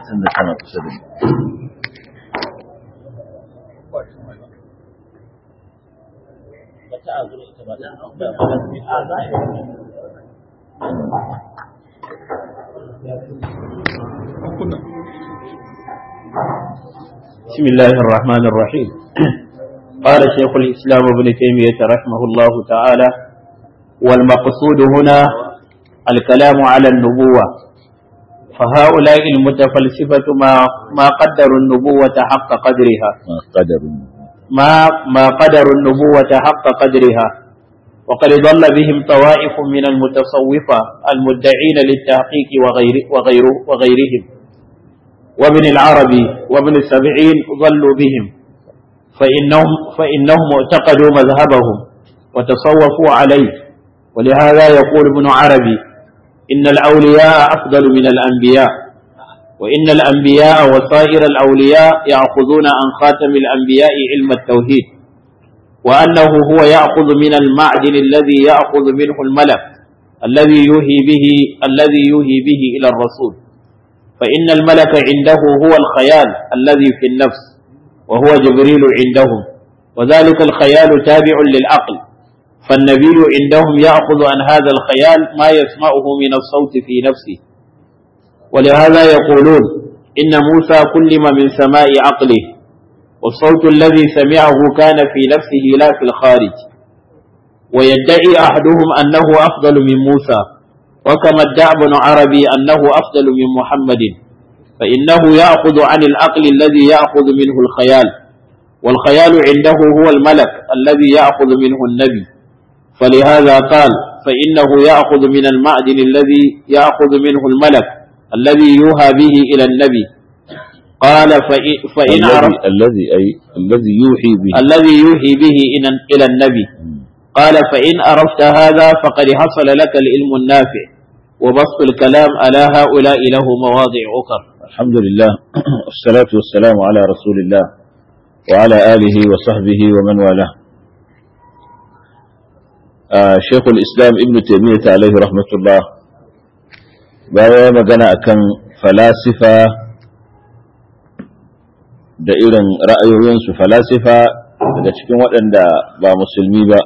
tun da tana kusa da بسم الله الرحمن الرحيم قال شيخ الإسلام ابن تيمية رحمه الله تعالى والمقصود هنا الكلام على النبوة فهؤلاء المتفلسفة ما ما قدروا النبوة حق قدرها قدر ما ما قدروا النبوة حق قدرها وقد ضل بهم طوائف من المتصوفة المدعين للتحقيق وغير وغير وغيرهم وابن العربي وابن السبعين ضلوا بهم فإنهم فإنهم اعتقدوا مذهبهم وتصوفوا عليه ولهذا يقول ابن عربي إن الأولياء أفضل من الأنبياء وإن الأنبياء وسائر الأولياء يأخذون عن خاتم الأنبياء علم التوحيد وأنه هو يأخذ من المعدن الذي يأخذ منه الملك الذي يوهي به الذي يوهي به إلى الرسول فإن الملك عنده هو الخيال الذي في النفس وهو جبريل عندهم وذلك الخيال تابع للعقل فالنبي عندهم يأخذ عن هذا الخيال ما يسمعه من الصوت في نفسه ولهذا يقولون إن موسى كلم من سماء عقله والصوت الذي سمعه كان في نفسه لا في الخارج ويدعي أحدهم أنه أفضل من موسى وكما ادعى ابن عربي أنه أفضل من محمد فإنه يأخذ عن العقل الذي يأخذ منه الخيال والخيال عنده هو الملك الذي يأخذ منه النبي فلهذا قال فإنه يأخذ من المعدن الذي يأخذ منه الملك الذي يوحى به إلى النبي قال فإن, فإن عرف الذي الذي أي الذي يوحي به الذي يوحي به إلى- إلى النبي قال فإن عرفت هذا فقد حصل لك العلم النافع وبسط الكلام على هؤلاء له مواضع أخرى الحمد لله والصلاة والسلام على رسول الله وعلى آله وصحبه ومن والاه آه شيخ الإسلام ابن تيمية عليه رحمة الله baya magana akan falasifa da irin ra'ayoyinsu falasifa daga cikin waɗanda ba musulmi ba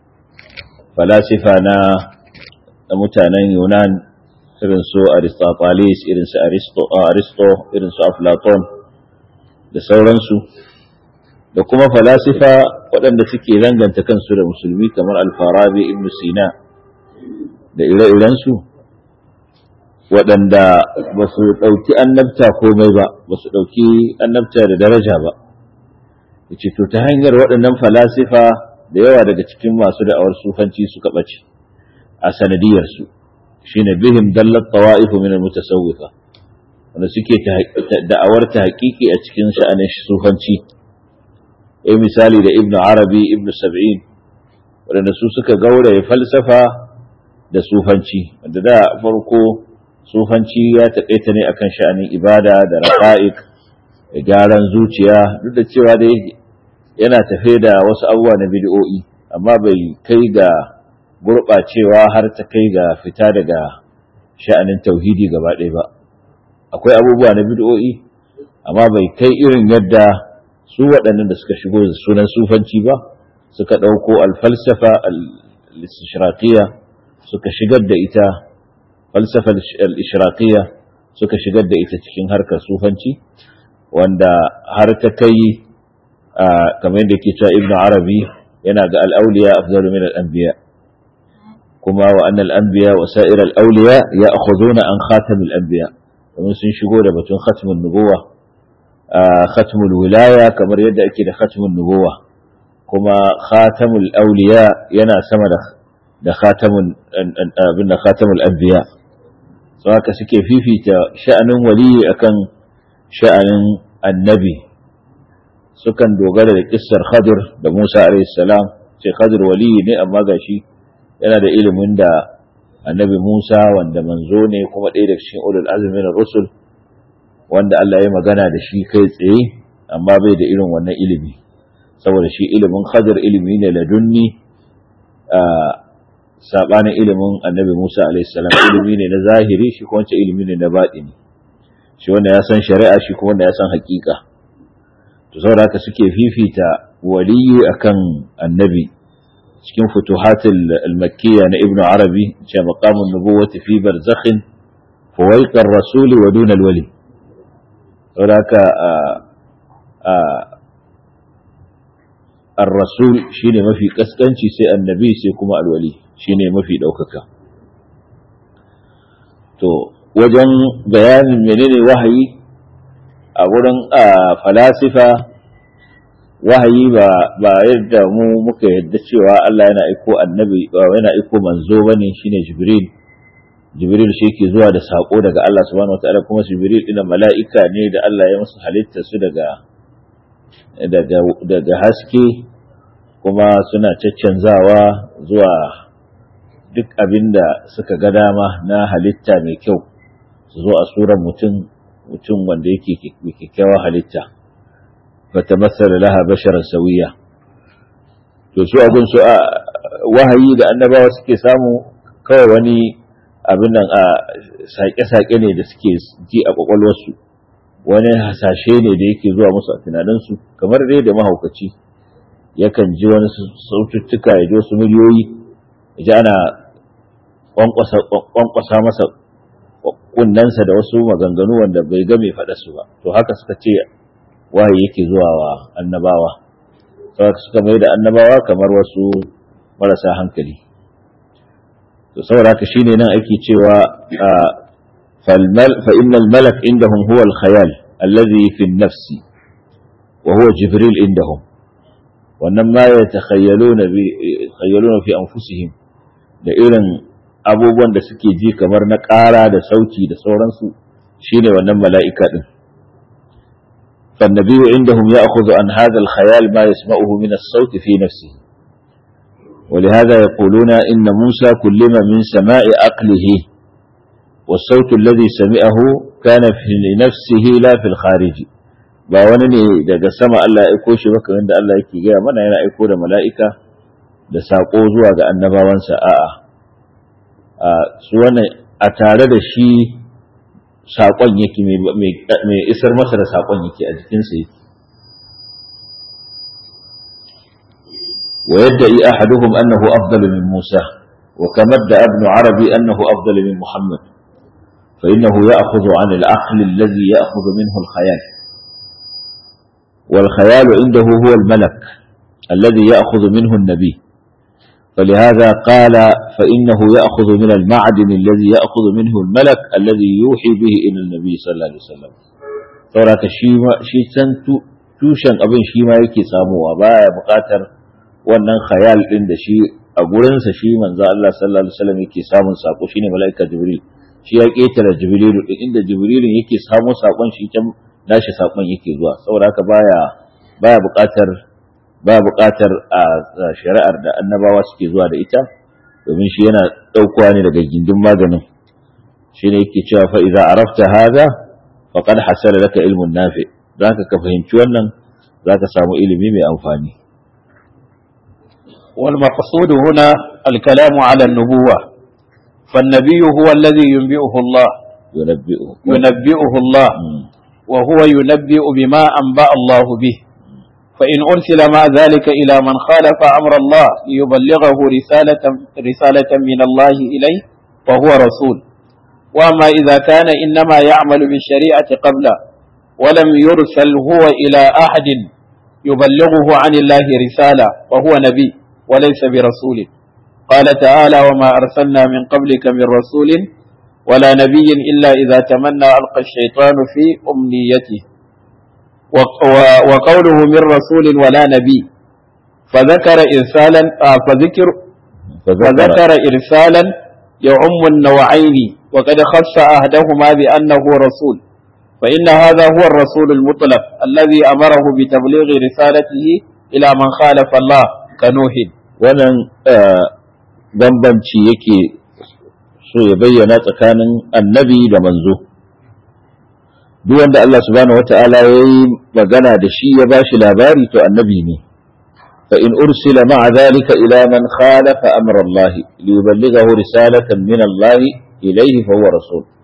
falasifa na da mutanen yunan irin su aristotelis irin su aristo aristo irin su aflaton da sauransu da kuma falasifa waɗanda suke danganta kansu da musulmi kamar alfarabi ibn sina da ire-irensu waɗanda ba su ɗauki annabta komai ba ba su ɗauki annabta da daraja ba yace to ta hanyar waɗannan falasifa da yawa daga cikin masu da'awar sufanci suka ɓace a sanadiyarsu shine bihim dallat tawa'ifu min al-mutasawwifa wanda suke da'awar ta haƙiƙi a cikin sha'anin sufanci eh misali da ibnu arabi ibnu sab'in waɗanda su suka gauraye falsafa da sufanci wanda da farko sufanci ya taƙaita ne akan sha'anin ibada da raqa'iq da gyaran zuciya duk da cewa dai yana tafe da wasu abubuwa na bid'o'i amma bai kai ga gurɓacewa har ta kai ga fita daga sha'anin tauhidi gaba ɗaya ba akwai abubuwa na bid'o'i amma bai kai irin yadda su waɗannan da suka shigo da sunan sufanci ba suka ɗauko alfalsafa al-ishraqiyya suka shigar da ita falsafa al-ishraqiyya suka shigar da ita cikin harkar sufanci wanda har ta kai kamar yadda ke cewa ibnu arabi yana ga al-awliya afdalu min al-anbiya kuma wa anna al-anbiya wa sa'ir al-awliya ya'khuduna an khatam al-anbiya domin sun shigo da batun khatmun nubuwa khatmul wilaya kamar yadda ake da khatmun nubuwa kuma khatamul awliya yana sama da da khatamun abin da khatamul anbiya so haka suke fifita sha'anin waliyi akan sha'anin annabi sukan dogara da kissar Khadir da Musa alayhi salam ce Khadir waliyi ne amma gashi yana da ilimin da annabi Musa wanda manzo ne kuma ɗaya daga cikin ulul azmi na rusul wanda Allah ya magana da shi kai tsaye amma bai da irin wannan ilimi saboda shi ilimin Khadir ilimi ne ladunni a sabanin ilimin annabi Musa alayhi salam ilimi ne na zahiri shi kuma ilimi ne na baɗini shi wanda ya san shari'a shi kuma wanda ya san hakika to saboda haka suke fifita waliyi akan annabi cikin futuhatul al-makkiyya na ibnu arabi ce maqamun nubuwati fi barzakhin fawaiqar rasuli wa duna al-wali saboda haka ar-rasul shine mafi kaskanci sai annabi sai kuma al-wali shine mafi daukaka to wajen bayanin menene wahayi a wurin falasifa wahayi ba ba yadda mu muka yadda cewa Allah yana aiko annabi yana aiko manzo bane shine jibril jibril shi yake zuwa da sako daga Allah subhanahu wataala kuma jibril ina mala'ika ne da Allah ya masa halitta su daga daga daga haske kuma suna caccanzawa zuwa duk abinda suka ga dama na halitta mai kyau su zo a suran mutum mutum wanda yake kyakkyawa halitta fata masar laha basharar sauyiya to su abin su a wahayi da annabawa suke samu kawai wani abin nan a saƙe-saƙe ne da suke ji a ƙwaƙwalwarsu wani hasashe ne da yake zuwa musu a tunaninsu kamar dai da mahaukaci yakan ji wani saututtuka ya ji wasu miliyoyi ya ji ana ƙwanƙwasa masa kunnensa da wasu maganganu wanda bai ga mai faɗa su ba to haka suka ce wahayi yake zuwa wa annabawa saboda suka mai da annabawa kamar wasu marasa hankali to saboda haka shine nan ake cewa fa innal malak indahum huwa al khayal alladhi fi an-nafs wa huwa jibril indahum wannan ma yatakhayyaluna bi khayyaluna fi anfusihim da irin abubuwan da suke ji kamar na ƙara da sauti da sauransu shine wannan mala'ika din فالنبي عندهم يأخذ عن هذا الخيال ما يسمعه من الصوت في نفسه ولهذا يقولون إن موسى كلم من سماء عقله والصوت الذي سمعه كان في نفسه لا في الخارج ba wani ne daga sama Allah ya aiko shi ba kamar da Allah yake gaya mana yana aiko da mala'ika da saƙo zuwa ga annabawansa a'a a su wannan a tare da shi saƙon yake mai isar masa da saƙon yake a jikinsa yake ويدعي أحدهم أنه أفضل من موسى وكما ادعى ابن عربي أنه أفضل من محمد فإنه يأخذ عن العقل الذي يأخذ منه الخيال والخيال عنده هو الملك الذي يأخذ منه النبي فلهذا قال فإنه يأخذ من المعدن الذي يأخذ منه الملك الذي يوحي به إلى النبي صلى الله عليه وسلم sauraka shi san tushen abin shi ma yake samuwa baya buƙatar wannan khayal din da shi a gurinsa shi manzo Allah sallallahu alaihi wasallam yake samun sako shine malaika jibril shi ya ketara jibril din inda jibril yake samu sakon shi can nashi sakon yake zuwa saboda haka baya baya buƙatar ba buƙatar a shari'ar da annabawa suke zuwa da ita domin shi yana ɗaukowa ne daga gindin maganin shi ne yake cewa fa idza arafta hadha faqad hasala laka ilmun nafi zaka ka fahimci wannan zaka samu ilimi mai amfani والمقصود هنا الكلام على النبوة فالنبي هو الذي ينبئه الله ينبئه ينبئه الله وهو ينبئ بما أنبأ الله به فإن أرسل مع ذلك إلى من خالف أمر الله ليبلغه رسالة, رسالة من الله إليه فهو رسول وأما إذا كان إنما يعمل بالشريعة قبله ولم يرسل هو إلى أحد يبلغه عن الله رسالة وهو نبي وليس برسول قال تعالى وما أرسلنا من قبلك من رسول ولا نبي إلا إذا تمنى ألقى الشيطان في أمنيته وقوله من رسول ولا نبي فذكر إرسالا فذكر فذكر إرسالا يعم النوعين وقد خص أهدهما بأنه رسول فإن هذا هو الرسول المطلق الذي أمره بتبليغ رسالته إلى من خالف الله كنوح wannan bambanci yake so ya bayyana tsakanin annabi da manzo duk wanda Allah subhanahu wata'ala ya yi magana da shi ya bashi labari to annabi ne fa in ursila ma'a dhalika ila man khalafa amra Allah li yuballighahu risalatan min Allah ilayhi fa huwa rasul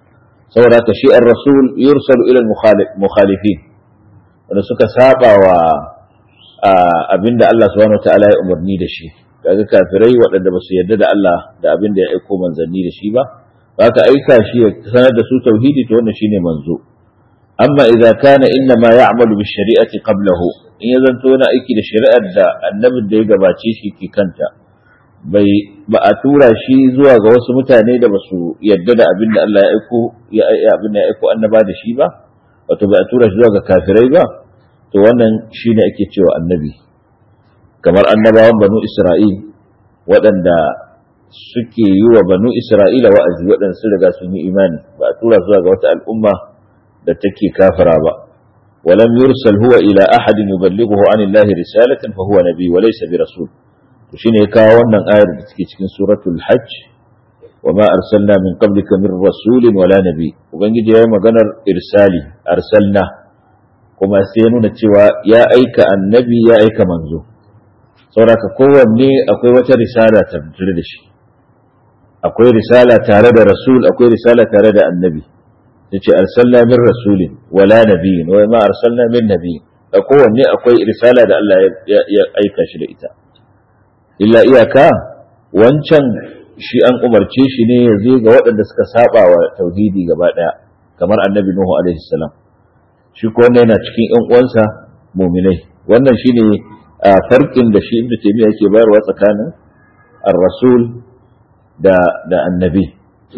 saboda ka shi ar-rasul yursalu ila al-mukhalifin wanda suka saba wa abinda Allah subhanahu wataala ya umarni da shi kaga kafirai waɗanda ba su yarda da Allah da abinda ya aiko manzanni da shi ba haka aika shi ya sanar da su tauhidi to wannan shine manzo amma idza kana inna ma ya'malu bi shari'ati qablahu in ya zanto yana aiki da shari'ar da annabin da ya gabace shi ke kanta bai ba a tura shi zuwa ga wasu mutane da ba su yarda da abin da Allah ya aiko ya abin da ya aiko annaba da shi ba wato bai a tura shi zuwa ga kafirai ba to wannan shine ake cewa annabi kamar annabawan banu Isra'il waɗanda suke yi wa banu Isra'ila wa'azi waɗanda sun riga sun yi imani ba a tura zuwa ga wata al'umma da take kafira ba ولم يرسل هو إلى أحد يبلغه عن الله رسالة فهو نبي وليس برسول shine ya kawo wannan ayar da take cikin suratul hajj wa ma arsalna min qablika min rasulin wala nabi ubangiji yayi maganar irsali arsalna kuma sai ya nuna cewa ya aika annabi ya aika manzo saboda kowanne akwai wata risala tare da shi akwai risala tare da rasul akwai risala tare da annabi yace arsalna min rasulin wala nabiyin wa ma arsalna min nabiyin kowanne akwai risala da Allah ya aika shi da ita illa iyaka wancan shi an umarce shi ne ya zo ga waɗanda suka saba wa tauhidi gaba ɗaya kamar annabi nuhu alaihi salam shi ko wannan yana cikin ƴan uwansa muminai wannan shine farkin da shi ibnu taymiya yake bayarwa tsakanin ar-rasul da da annabi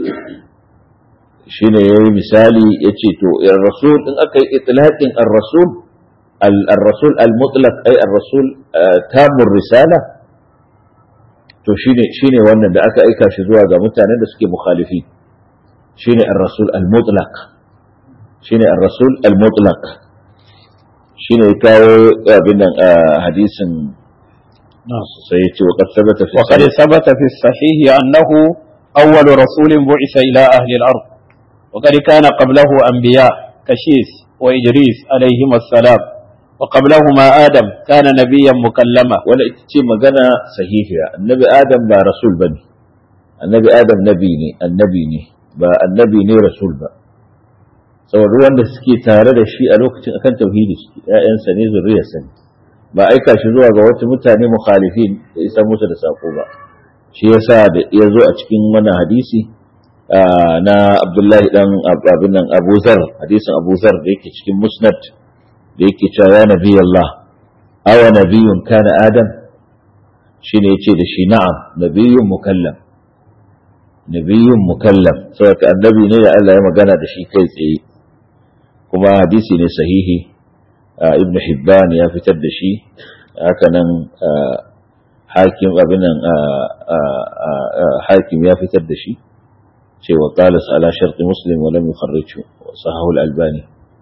shine yayi misali yace to ar-rasul in aka yi itlaqin ar-rasul al-rasul al-mutlaq ay ar-rasul tamur risala to shine shine wannan da aka aika shi zuwa ga mutanen da suke mukhalifi shine ar-rasul al-mutlaq shine ar-rasul al-mutlaq shine kawo abin nan hadisin sai yace wa qad sabata fi وقد ثبت في الصحيح أنه أول رسول بعث إلى أهل الأرض وقد كان قبله أنبياء كشيس وإدريس عليهما السلام وقبلهما آدم كان نبيا مكلما wala ita ce magana sahihiya annabi adam ba rasul ba ne annabi adam nabi ne annabi ne ba annabi ne rasul ba saboda wanda suke tare da shi a lokacin akan tauhidi suke ƴaƴansa ne zuriyarsa ne ba aika shi zuwa ga wata mutane mukhalifin da isa musu da sako ba shi yasa da ya zo a cikin wannan hadisi na Abdullahi dan abin nan Abu Zar hadisin Abu Zar da yake cikin Musnad da yake cewa ya nabi Allah awa nabiyun kana Adam shine yace da shi na'am nabiyun mukallam nabiyun mukallam saboda annabi ne da Allah ya magana da shi kai tsaye kuma hadisi ne sahihi ibn Hibban ya fitar da shi haka nan hakim abin nan hakim ya fitar da shi cewa qala ala sharti muslim wa lam yukharrijhu wa sahahu al-albani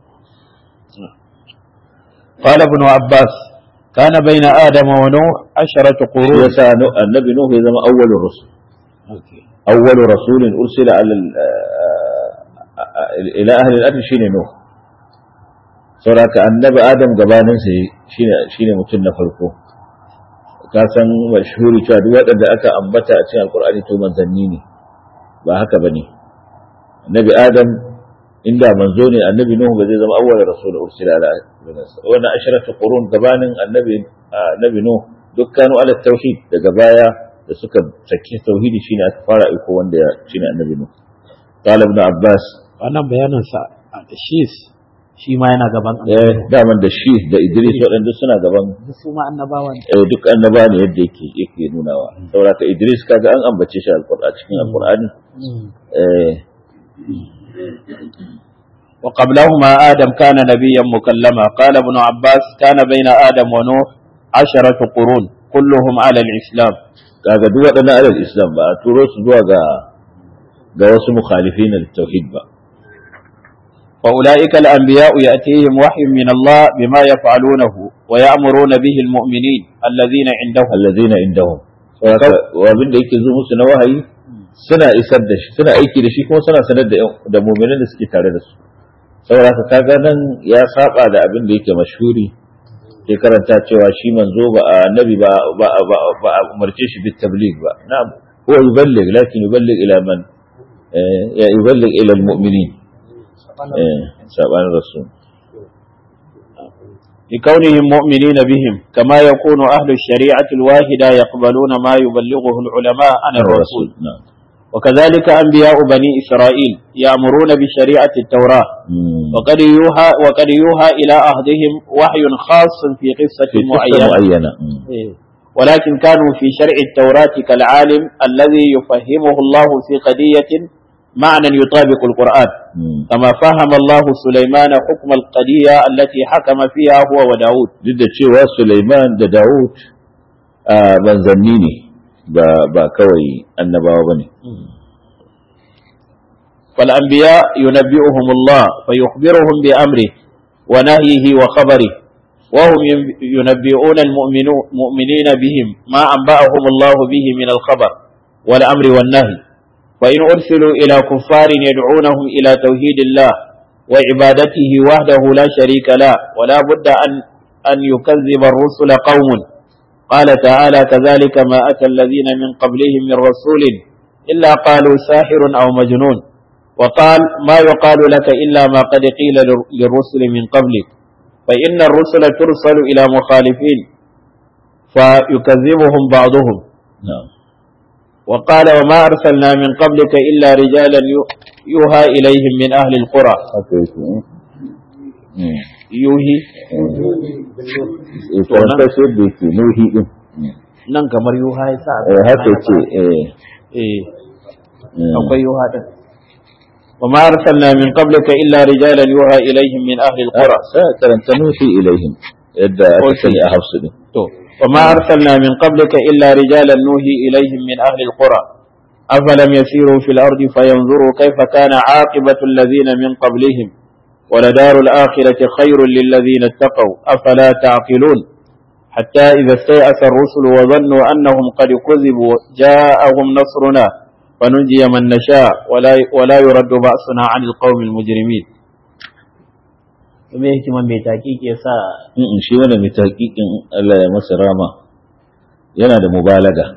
قال ابن عباس كان بين آدم ونوح عشرة قرون yasa annabi nuhu ya zama awwalur rusul awwalu rasulin ursila ala ila ahli al-ard shine nuh saboda annabi adam gabanin sa shine shine mutum na farko ka san mashhuri cewa duk waɗanda aka ambata a cikin alqur'ani to manzanni ne ba haka bane annabi adam inda manzo ne annabi nuhu ba zai zama awwal rasul ursila ala wannan asharatu qurun gabanin annabi annabi nuhu dukkanu ala tauhid daga baya da suka saki tauhidi shine aka fara iko wanda ya shine annabi nuhu qala ibn abbas wannan bayanin sa da shi shi ma yana gaban eh daman da shi da idris waɗanda suna gaban su ma annabawa ne eh duk annaba ne yadda yake yake nunawa saboda ka idris kaga an ambace shi alqur'ani cikin alqur'ani eh وقبلهما آدم كان نبيا مكلما قال ابن عباس كان بين آدم ونوح عشرة قرون كلهم على الإسلام kaga duk waɗannan alal islam ba a turo su zuwa ga ga wasu mukhalifin da tauhid ba فأولئك الأنبياء يأتيهم وحي من الله بما يفعلونه ويأمرون به المؤمنين الذين عندهم allazina indahum saboda wa abin da yake zo musu na wahayi suna isar da shi suna aiki da shi kuma suna sanar da da mu'minin da suke tare da su saboda haka kaga nan ya saba da abin da yake mashhuri ke karanta cewa shi manzo ba annabi ba ba ba a umarce shi bit tabligh ba na'am huwa yuballigh lakin yuballigh ila man ya yuballigh ila almu'minin eh sabanin rasul لكونهم مؤمنين بهم كما يكون أهل الشريعة الواحدة يقبلون ما يبلغه العلماء عن الرسول نعم وكذلك أنبياء بني إسرائيل يأمرون بشريعة التوراة مم. وقد يوحى وقد يوحى إلى عهدهم وحي خاص في قصة في قصة معينة معينة مم. إيه. ولكن كانوا في شرع التوراة كالعالم الذي يفهمه الله في قضية معنى يطابق القرآن مم. كما فهم الله سليمان حكم القضية التي حكم فيها هو وداود duk da cewa Sulaiman da Dawud a manzanni ne ba ba kawai annabawa bane فالأنبياء ينبئهم الله فيخبرهم بأمره ونهيه وخبره وهم ين- ينبئون المؤمنو- المؤمنين بهم ما أنبأهم الله به من الخبر والأمر والنهي فإن أرسلوا إلى كفار يدعونهم إلى توحيد الله وعبادته وحده لا شريك له ولا بد أن أن يكذب الرسل قوم قال تعالى كذلك ما أتى الذين من قبلهم من رسول إلا قالوا ساحر أو مجنون وقال ما يقال لك إلا ما قد قيل لل- للرسل من قبلك فإن الرسل ترسل إلى مخالفين فيكذبهم بعضهم na'am وقال وما أرسلنا من قبلك إلا رجالا يو- يوحى إليهم من أهل القرى haka yake eh يوحي eh karanta shi da yake nuhi din nan kamar yuha ya sa eh haka yake eh eh mm. akwai yuha din وما أرسلنا من قبلك إلا رجالا يوحى إليهم من أهل القرى sai karanta nuhi ilaihim yadda aka Okay. sani a hafsu din تو. وما أرسلنا من قبلك إلا رجالا نوحي إليهم من أهل القرى أفلم يسيروا في الأرض فينظروا كيف كان عاقبة الذين من قبلهم ولدار الآخرة خير للذين اتقوا أفلا تعقلون حتى إذا استيأس الرسل وظنوا أنهم قد كذبوا جاءهم نصرنا فننجي من نشاء ولا ولا يرد بأسنا عن القوم المجرمين. me hikiman mai taƙiƙi ya sa in shi wannan mai tahqiqin Allah ya masa rama yana da mubalaga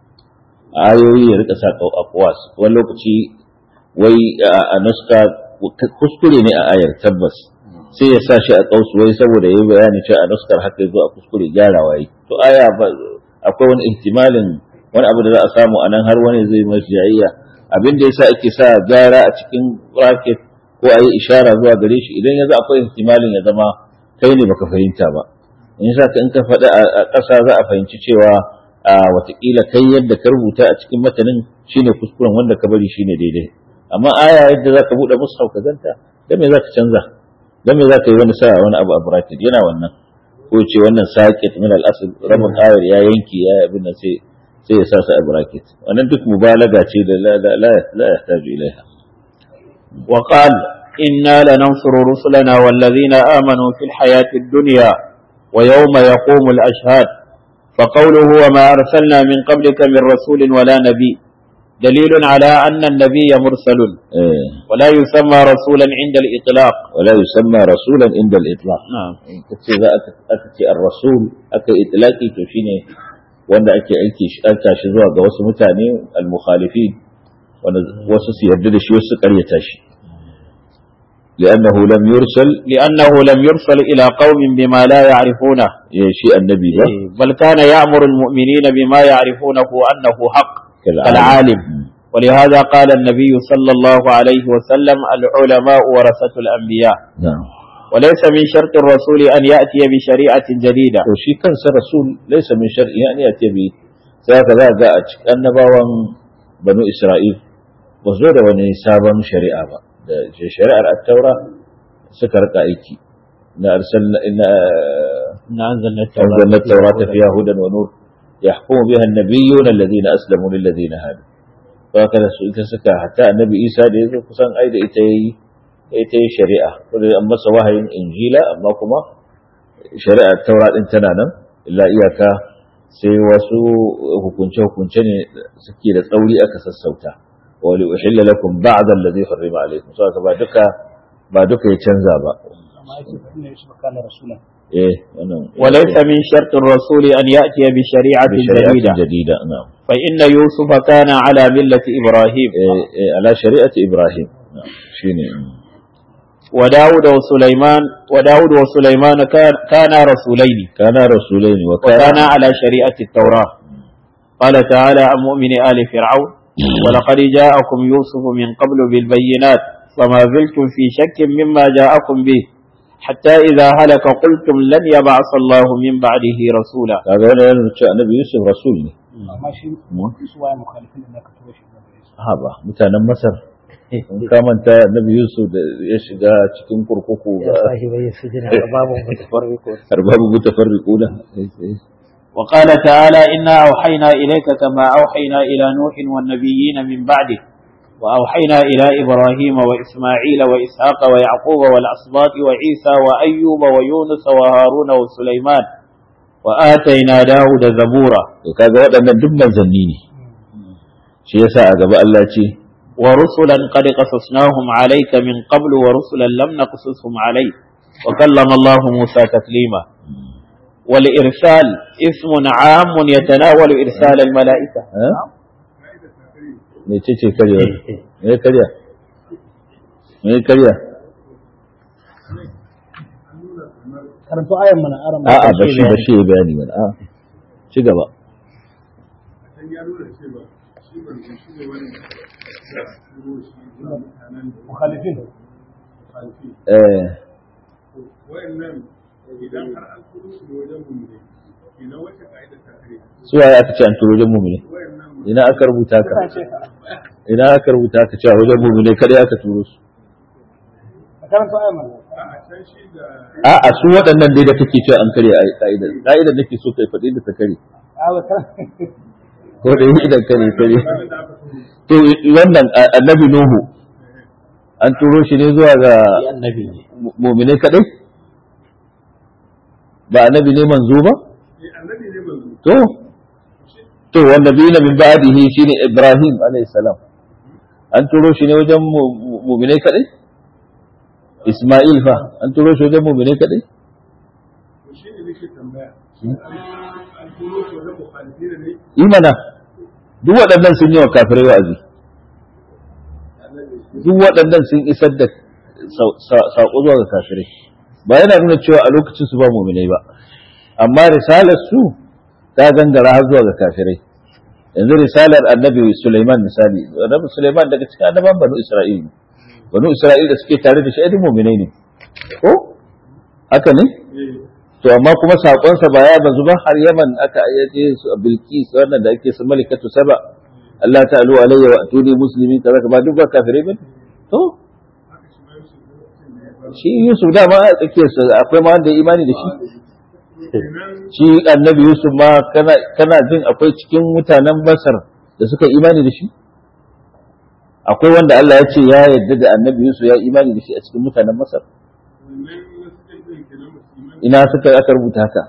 ayoyi ya rika sa aqwas wani lokaci wai a a nuska kuskure ne a ayar tabbas sai ya sa shi a kausu wai saboda yayi bayani cewa a nuskar haka yazo a kuskure gyarawa yi to aya ba akwai wani ihtimalin wani abu da za a samu anan har wani zai mai jayayya abin da yasa ake sa gyara a cikin bracket ko a yi ishara zuwa gare shi idan yanzu akwai ihtimalin ya zama kai ne baka fahimta ba in yasa ka in ka faɗa a a ƙasa za a fahimci cewa a watakila kai yadda ka rubuta a cikin matanin shine kuskuren wanda ka bari shine daidai amma aya yadda za ka buɗe mushaf ka ganta dan me za ka canza dan me za ka yi wani sa wani abu a bracket yana wannan ko ce wannan saqit min al-asl rabin ayar ya yanki ya abin nan sai sai ya sa su a bracket wannan duk mubalaga ce da la la la la yahtaju ilaiha وقال إنا لننصر رسلنا والذين آمنوا في الحياة الدنيا ويوم يقوم الأشهاد فقوله وما أرسلنا من قبلك من رسول ولا نبي دليل على أن النبي مرسل eh ولا يسمى رسولا عند الإطلاق ولا يسمى رسولا عند الإطلاق نعم kace za aka ce ar-rasul aka itlaqi to shine wanda ake aiki shi aka shi zuwa ga wasu mutane al-mukhalifin wanda wasu su yarda da shi wasu su karyata shi لأنه لم يرسل لأنه لم يرسل إلى قوم بما لا يعرفونه يا شيء النبي ده بل كان يأمر المؤمنين بما يعرفونه أنه حق كالعالم. كالعالم مم. ولهذا قال النبي صلى الله عليه وسلم العلماء ورثة الأنبياء نعم وليس من شرط الرسول أن يأتي بشريعة جديدة to shi kansa rasul laysa min shar'i yani ya bi sai ka za ga a cikin annabawan banu isra'il ba zo da wani sabon shari'a ba da shari'ar at-taura suka rika aiki na arsalna inna إن أنزلنا أنزلنا التوراة فيها هدى ونور يحكم بها النبيون الذين أسلموا للذين هادوا وهكذا سئلت سكا حتى النبي إيسى da yazo kusan ai da ita yi ita yi shari'a wanda an masa wahayin injila amma kuma shari'ar taura din tana nan illa iyaka sai wasu hukunce hukunce ne suke da tsauri aka sassauta wa li uhilla lakum ba'da alladhi harrama alaykum saboda ba duka ba duka ya canza ba eh wannan وليس من شرط الرسول أن يأتي بشريعة بشريعة جديدة جديدة نعم فإن يوسف كان على ملة إبراهيم إيه إيه على شريعة إبراهيم نعم شيني وداود وسليمان وداود وسليمان كان كانا رسولين kana rasulaini wa kana وكانا على شريعة التوراة قال تعالى عن مؤمن آل فرعون ولقد جاءكم يوسف من قبل بالبينات فما زلتم في شك مما جاءكم به حتى إذا هلك قلتم لن يبعث الله من بعده رسولا kaga wannan yana cewa annabi Yusuf rasul ne amma shi mu su waye mukhalifin da aka tura shi zuwa gare su ha ba mutanen Masar in ka manta annabi Yusuf da ya shiga cikin kurkuku ga sahibai sujina babu mutafarriqu arbabu mutafarriquna وقال تعالى إنا أوحينا إليك كما أوحينا إلى نوح والنبيين من بعده وأوحينا إلى إبراهيم وإسماعيل وإسحاق ويعقوب والأسباط وعيسى وأيوب ويونس وهارون وسليمان وآتينا داود زبورا to kaga waɗannan duk manzanni ne shi yasa a gaba Allah ce ورسلا قد قصصناهم عليك من قبل ورسلا لم نقصصهم عليك وكلم الله موسى تكليما والإرسال اسم عام يتناول إرسال الملائكة ha me ce ce karya me karya me karya karanto ayan mana aran a'a bashi bashi ya bayani mana a ci gaba mukhalifin eh wayannan idan har an turo su ne wajen mu ne ina wace ka'ida ta kare su waye aka ce an turo wajen mumune wayannan ina aka rubuta ka ta ce ka ina aka rubuta ka cewa wajen mumune kada aka turo su karanto ayan mana a can shi da a'a su waɗannan dai da kake cewa an karya a ka'idar ka'idar nake so kai faɗi da ta kare a ba karan ko da yi idan kare kare ranar da aka turo to wannan a- annabi nuhu an turo shi ne zuwa ga النبي mu- mu'minai kadai ba annabi ne manzo ba eh annabi ne manzo to to wanda bina min ba'dihi shine ibrahim alayhi salam an turo shi ne wajen mu- mu- mu'minai kadai isma'il fa an turo shi wajen mu'minai kadai to shi ne nake tambaya an turo su wajen mukhalifi ne imana duk waɗannan sun yi wa kafirai wa'azi duk waɗannan sun isar da sa- sa- saƙo zuwa ga kafirai ba yana nuna cewa a lokacin su ba muminai ba amma risalar su ta gangara har zuwa ga kafirai yanzu risalar annabi Sulaiman misali annabi Sulaiman daga cikin annaban banu Isra'il ne banu Isra'il da suke tare da shi ai duk muminai ne ko haka ne to amma kuma sakonsa ba ya bazu ba har Yaman aka ayyace su a Bilqis wannan da ake su malikatu saba Allah ta'alu alayya wa atuni muslimin kaza ba duk ba kafirai ba to shi Yusuf da ma a tsakiyar su akwai ma wanda ya imani da shi shi annabi Yusuf ma kana kana jin akwai cikin mutanen Masar da suka imani da shi akwai wanda Allah ya ce ya yarda da annabi Yusuf ya imani da shi a cikin mutanen Masar wannan wasu ɗin kenan musulman ina suka aka rubuta haka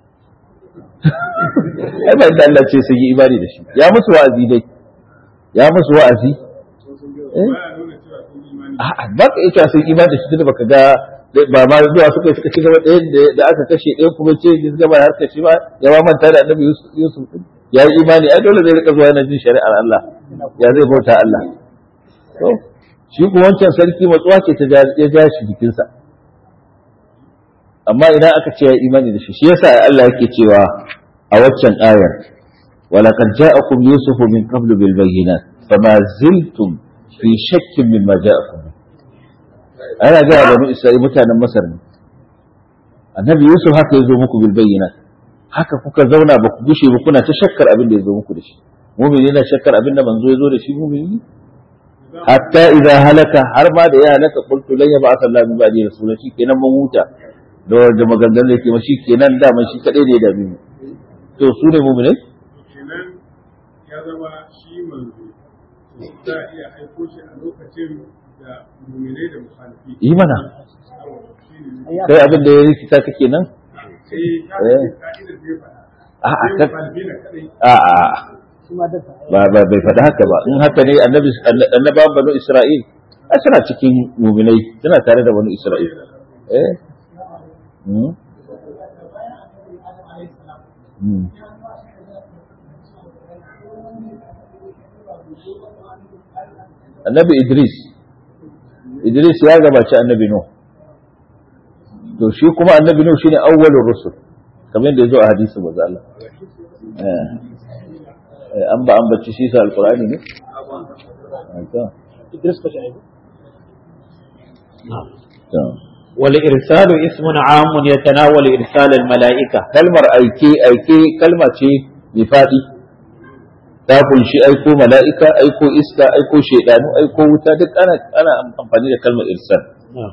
ai ba inda Allah ce sun yi imani da shi ya musu wa'azi dai ya musu wa'azi eh baya nuna cewa sun yi imani a'a ba ka iya cewa sun imani da shi tunda baka ga ba ma zuwa suka yi suka ci gaba ɗayan da- da aka kashe ɗayan kuma ce ya gaba da harkar shi ba ya ma manta da annabi Yusuf Yusuf din ya yi imani ai dole zai rika zuwa yana jin shari'ar Allah ya zai bauta Allah to shi kuma wancan sarki matsuwa ce ta ja- ya ja shi jikinsa amma idan aka ce ya imani da shi shi yasa Allah yake cewa a waccan ayar ولقد جاءكم يوسف من قبل بالبينات فما زلتم في شك مما جاءكم به. ana ga banu Isra'il mutanen Masar ne annabi Yusuf haka ya zo muku bil bayyinat haka kuka zauna ba ku gushe ba kuna ta shakkar abin da ya zo muku da shi mu'mini yana shakkar abin da manzo ya zo da shi mu'mini hatta idza halaka har ma da ya halaka qultu lan yab'ath Allah min ba'di rasulun shi kenan mun huta da da maganganun da yake ma shi kenan da man shi kadai ne da mu to su ne mu'minai kenan ya zama shi manzo za a iya aiko shi a lokacin da muminai da mukhalifi yi mana shi ne kai abin da ya rikita ka kenan sai ka Eh. ka'idar da ya faɗa a'a sai ka mukhalifi na kadai a'a shi ma dasa ba ba bai faɗi haka ba in haka ne annabi annabawan banu isra'il a suna cikin muminai suna tare da banu isra'il eh Hmm. Hmm. annabi idris idris ya gabaci annabi nuh to shi kuma annabi nuhu shine awwalur rusul kamar yadda yazo a hadisi manzo Allah eh eh, an ba an bacci shi sa alqur'ani ne Ah, to Idris ka shi to والإرسال اسم عام يتناول إرسال الملائكة kalmar aike aike kalma ce mai faɗi ta kunshi aiko mala'ika aiko iska aiko shaidanu aiko wuta duk ana ana amfani da kalmar irsal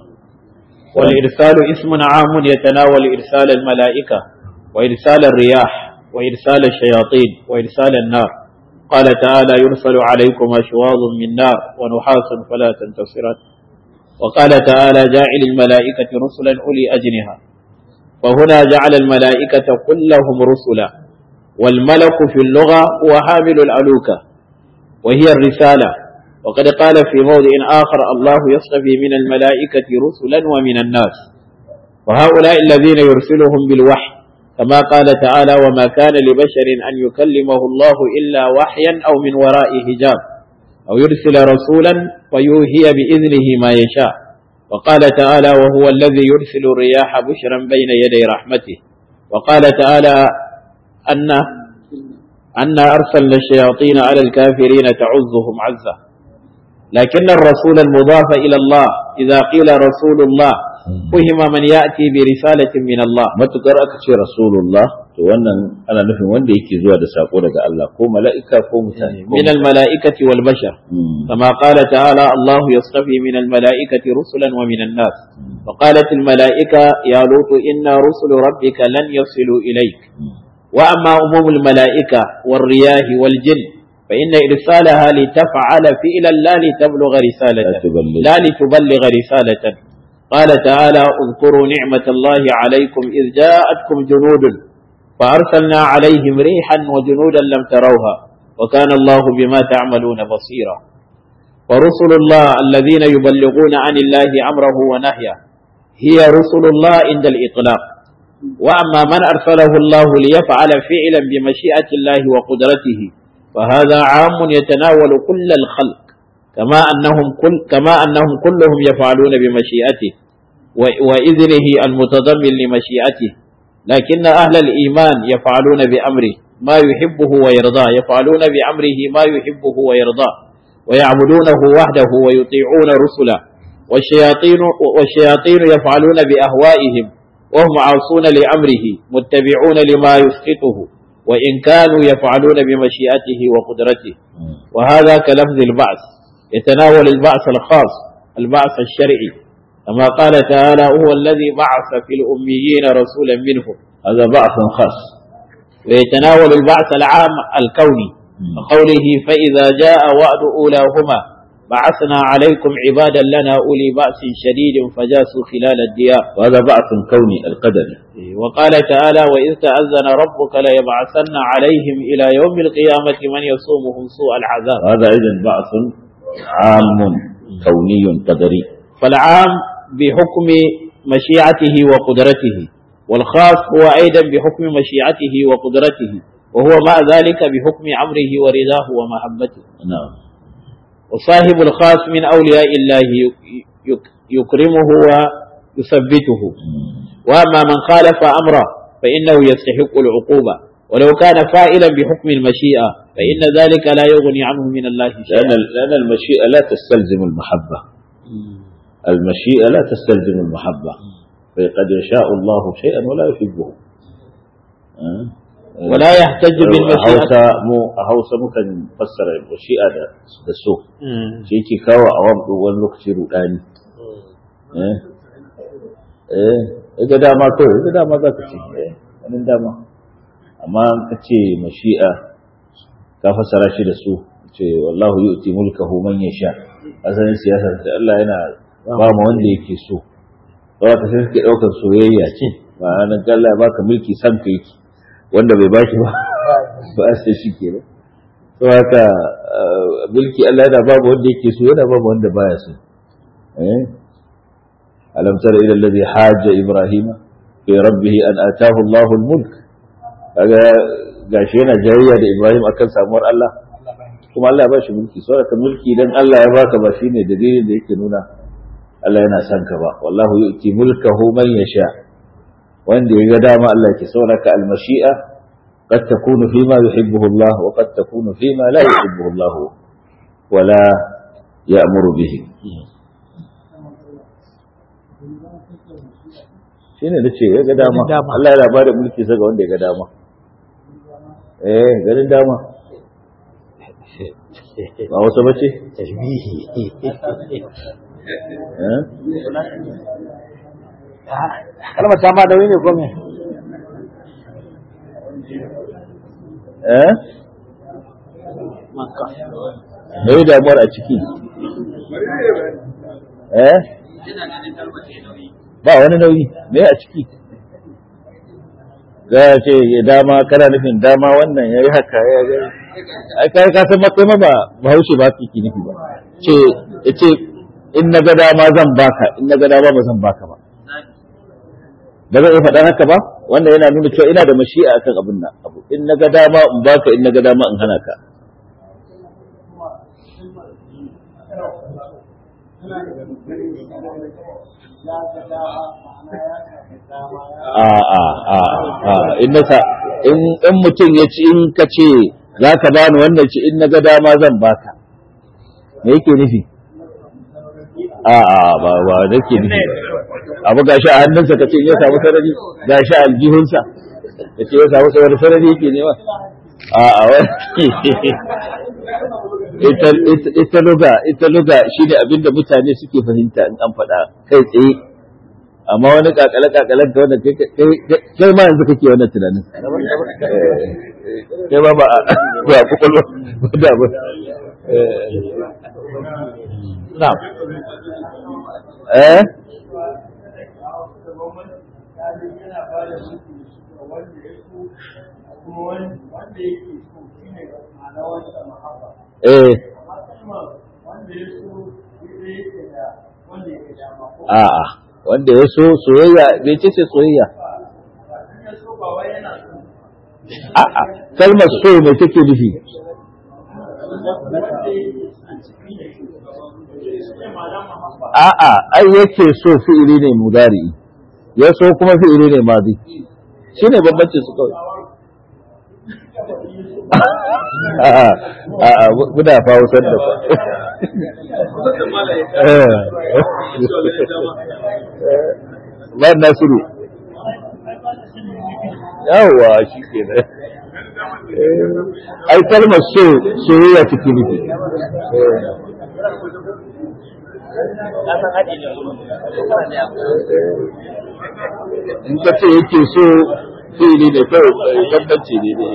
والإرسال اسم عام يتناول إرسال الملائكة وإرسال الرياح وإرسال الشياطين وإرسال النار قال تعالى يرسل عليكم أشواظ من نار ونحاس فلا تنتصران وقال تعالى جاعل الملائكة رسلا أولي أجنحة فهنا جعل الملائكة كلهم رسلا والملك في اللغة هو حامل الألوكة وهي الرسالة وقد قال في موضع آخر الله يصطفي من الملائكة رسلا ومن الناس وهؤلاء الذين يرسلهم بالوحي كما قال تعالى وما كان لبشر أن يكلمه الله إلا وحيا أو من وراء حجاب أو يرسل رسولا فيوهي بإذنه ما يشاء وقال تعالى وهو الذي يرسل الرياح بشرا بين يدي رحمته وقال تعالى أن أن أرسلنا الشياطين على الكافرين تعزهم عزة لكن الرسول المضاف إلى الله إذا قيل رسول الله فهم من يأتي برسالة من الله matukar aka ce rasulullah to wannan ana nufin wanda yake zuwa da sako daga Allah ko mala'ika ko mutane ko من الملائكة والبشر Mm. كما قال تعالى الله يصطفي من الملائكة رسلا ومن الناس وقالت الملائكة يا لوط إن رسل ربك لن يصلوا إليك وأما عموم الملائكة والرياح والجن فإن إرسالها لتفعل فعلا لا لتبلغ la رسالة tuballigh لا لتبلغ رسالة قال تعالى اذكروا نعمة الله عليكم إذ جاءتكم جنود فأرسلنا عليهم ريحا وجنودا لم تروها وكان الله بما تعملون بصيرا ورسل الله الذين يبلغون عن الله أمره ونهيه هي رسل الله عند الإطلاق وأما من أرسله الله ليفعل فعلا بمشيئة الله وقدرته فهذا عام يتناول كل الخلق كما أنهم كل كما أنهم كلهم يفعلون بمشيئته و- وإذنه المتضمن لمشيئته لكن أهل الإيمان يفعلون بأمره ما يحبه ويرضاه يفعلون بأمره ما يحبه ويرضاه ويعبدونه وحده ويطيعون رسله والشياطين والشياطين يفعلون بأهوائهم وهم عاصون لأمره متبعون لما يسقطه وإن كانوا يفعلون بمشيئته وقدرته وهذا كلفظ البعث يتناول البعث الخاص البعث الشرعي كما قال تعالى هو الذي بعث في الأميين رسولا منهم هذا بعث خاص ويتناول البعث العام الكوني وقوله فإذا جاء وعد أولاهما بعثنا عليكم عبادا لنا أولي بأس شديد فجاسوا خلال الديار وهذا بعث كوني القدري وقال تعالى وإذ تأذن ربك ليبعثن عليهم إلى يوم القيامة من يصومهم سوء العذاب وهذا إذن بعث عام كوني قدري فالعام بحكم مشيئته وقدرته والخاص هو أيضا بحكم مشيئته وقدرته وهو مع ذلك بحكم أمره ورضاه ومحبته نعم وصاحب الخاص من أولياء الله يك- يك- يكرمه ويثبته وأما من خالف أمره فإنه يستحق العقوبة ولو كان فائلا بحكم المشيئة فإن ذلك لا يغني عنه من الله لأن شيئا لأن المشيئة لا تستلزم المحبة المشيئة لا تستلزم المحبة فقد يشاء الله شيئا ولا يحبه أه؟ ولا يحتج a بالمشيئة hausa mu a hausa mukan fassara mashi'a da da so مم. shi yake kawo a wani wani lokaci rudani eh eh ga dama kawai ga dama za ka ce eh wani dama amma ka ce mashi'a ka fassara shi da so ce wallahu yu'ti mulkahu man yasha asalin siyasar da Allah yana ba mu wanda yake so ba ka sai kake daukar soyayya ce ba nan Allah ya baka mulki san ka yake wanda bai baki ba ba sai shi kenan to haka uh, mulki Allah yana babu wanda yake so yana babu wanda baya so eh alam tara ila alladhi hajja ibrahima fi rabbih an ataahu Allahu al-mulk kaga gashi yana jayayya da Ibrahim akan samuwar Allah kuma Allah ya bashi mulki saboda mulki dan Allah ya baka ba shine dalilin da yake nuna Allah yana son ka ba wallahu yu'ti mulkahu man yasha wanda ya ga dama Allah ke sauraka al-mashi'a qad takunu fima yuhibbuhu Allah wa qad takunu fima la yuhibbuhu Allah wa la ya'muru bihi shine nace ya ga dama Allah yana bada mulki sa ga wanda ya ga dama eh ganin dama ba wasu bace tashbihi eh kalmar ta ma nauyi ne ko me eh makka me damuwar a ciki eh ba wani nauyi me a ciki za a ce ya dama kana nufin dama wannan ya yi haka ya ga ai kai ka san matsayi ma ba bahaushe ba su ki nufi ba ce ya ce in na ga dama zan baka in na ga dama ba zan baka ba ba zan iya faɗa haka ba wanda yana nuna cewa ina da mashi'a akan abin nan abu in na ga dama in baka in na ga dama in hana ka a a a a in nasa in in mutum ya ci in ka ce za ka bani wannan ci in na ga dama zan baka me yake nufi a a ba ba nake nufi abu gashi a hannunsa ka ce in ya samu sarari gashi a aljihunsa ka ce ya samu sarari sarari yake nema a a wani ita ita- ita luga ita luga shine abinda mutane suke fahimta in an faɗa kai tsaye amma wani kakale kakalen ka wanda kai kai- kai ma yanzu kake wannan tunanin Eh, kai ma ba a ba a kwakwalwa ba da ba Eh, na'am eh eh a'a wanda ya so soyayya bai ce ce soyayya a'a kalmar so mai take nufi a'a ai yake so fi'ili ne mudari ya so kuma fi'ili ne madi shine bambancin su kawai a'a a'a muna fa wasar da fa ba nasiru yawwa shi ke nan ai kalmar so soyayya take nufi in ka ce yake so fi'ili ne kawai bambanci ne ne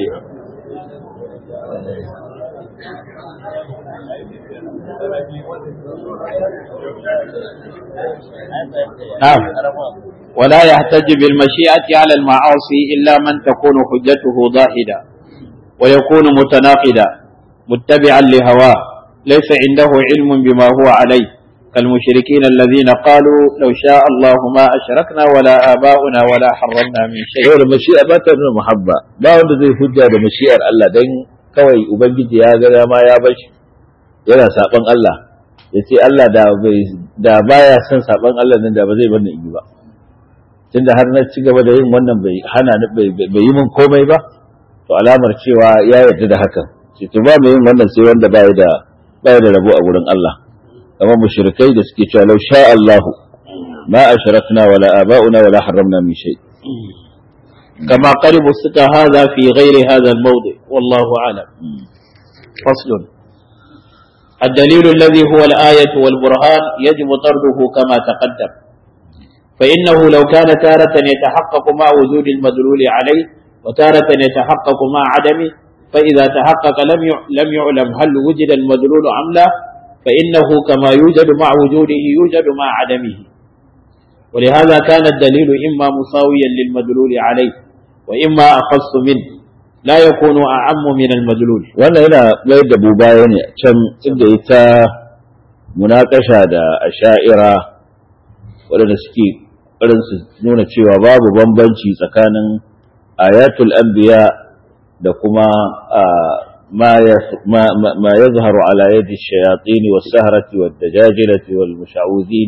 نعم ولا يحتج بالمشيئة على المعاصي إلا من تكون حجته ضاهدة ويكون متناقضا متبعا لهواه ليس عنده علم بما هو عليه كالمشركين الذين قالوا لو شاء الله ما أشركنا ولا آباؤنا ولا حرمنا من شيء saboda mashi'a ba ta nuna muhabba ba wanda zai hujja da mashi'ar Allah dan kawai ubangiji ya ga dama ya bar shi yana saban Allah ya ce Allah da bai da baya son saban Allah nan da ba zai bar ni in yi ba tunda har na ci gaba da yin wannan bai hana ni bai bai yi min komai ba to alamar cewa ya yarda da hakan ce to ba mai yin wannan sai wanda baya da baya da rabo a gurin Allah kamar mushrikai da suke cewa law sha Allahu ma ashrakna wala aba'una wala harramna min shay كما قد بسط هذا في غير هذا الموضع والله أعلم فصل الدليل الذي هو الآية والبرهان يجب طرده كما تقدم فإنه لو كان تارة يتحقق مع وجود المدلول عليه وتارة يتحقق مع عدمه فإذا تحقق لم يع- لم يعلم هل وجد المدلول أم لا فإنه كما يوجد مع وجوده يوجد مع عدمه ولهذا كان الدليل إما مساويا للمدلول عليه وإما أخص منه لا يكون أعم من المدلول wannan yana mayar da baya ne can inda ita munakasha da asha'ira waɗanda suke ƙarin su nuna cewa babu bambanci tsakanin ayatul anbiya da kuma ma ma yazharu ala yadi shayatin was sahrati wad dajajilati wal musha'udin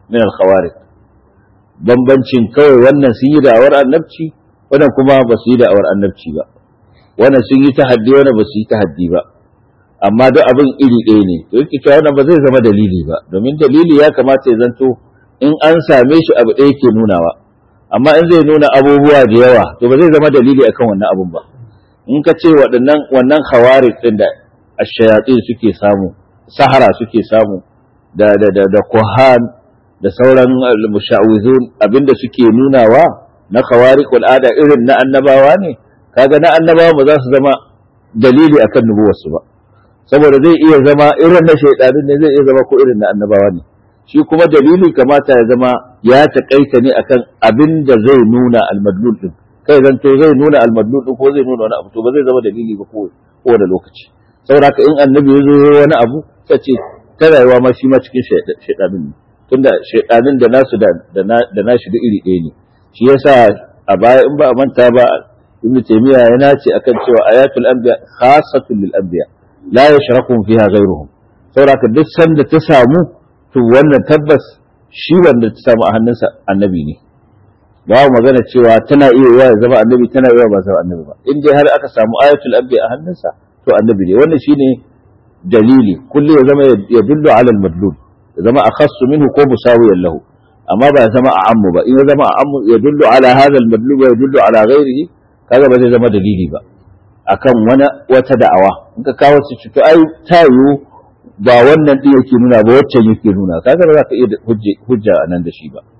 min al-khawarij bambancin kawai wannan sun yi da'awar annabci wannan kuma ba su yi da'awar annabci ba wannan sun yi tahaddi wannan ba su yi tahaddi ba amma duk abin iri ɗaya ne to yake cewa wannan ba zai zama dalili ba domin dalili ya kamata ya zanto in an same shi abu ɗaya ke nunawa amma in zai nuna abubuwa da yawa to ba zai zama dalili akan wannan abun ba in ka ce waɗannan wannan khawarij din da ash-shayatin suke samu sahara suke samu da da da, da kuhan da sauran musha'wizun abinda suke nunawa na khawariq al'ada irin na annabawa ne kaga na annabawa ba za su zama dalili akan nubuwarsu ba saboda zai iya zama irin na shaidanin ne zai iya zama ko irin na annabawa ne shi kuma dalili kamata ya zama ya taƙaita ne akan abin da zai nuna almadlul din kai zanto zai nuna almadlul din ko zai nuna wani abu to ba zai zama dalili ba ko da lokaci saboda haka in annabi ya zo wani abu sai ce ta rayuwa ma shi ma cikin shaidanin ne tunda shaidanin da nasu da nashi da iri ɗaya ne shi yasa a baya in ba a manta ba ibnu taymiya yana ce akan cewa ayatul anbiya khassatun lil anbiya la yashraku fiha ghayruhum saboda duk sanda ta samu to wannan tabbas shi wanda ta samu a hannunsa annabi ne ba magana cewa tana iya yiwa ya zama annabi tana iya ba zama annabi ba in dai har aka samu ayatul anbiya a hannunsa to annabi ne wannan shine dalili kullu ya zama ya dullu ala al-madlul ya zama akhassu minhu ko musawiyan lahu amma ba ya zama a ammu ba in ya zama a ammu ya dullu ala hadha al-madlul wa ya dullu ala ghairihi kaga ba zai zama dalili ba akan wani wata da'awa in ka kawo su to ai ta yiwu ba wannan din yake nuna ba waccan yake nuna kaga ba za ka iya hujja a nan da shi ba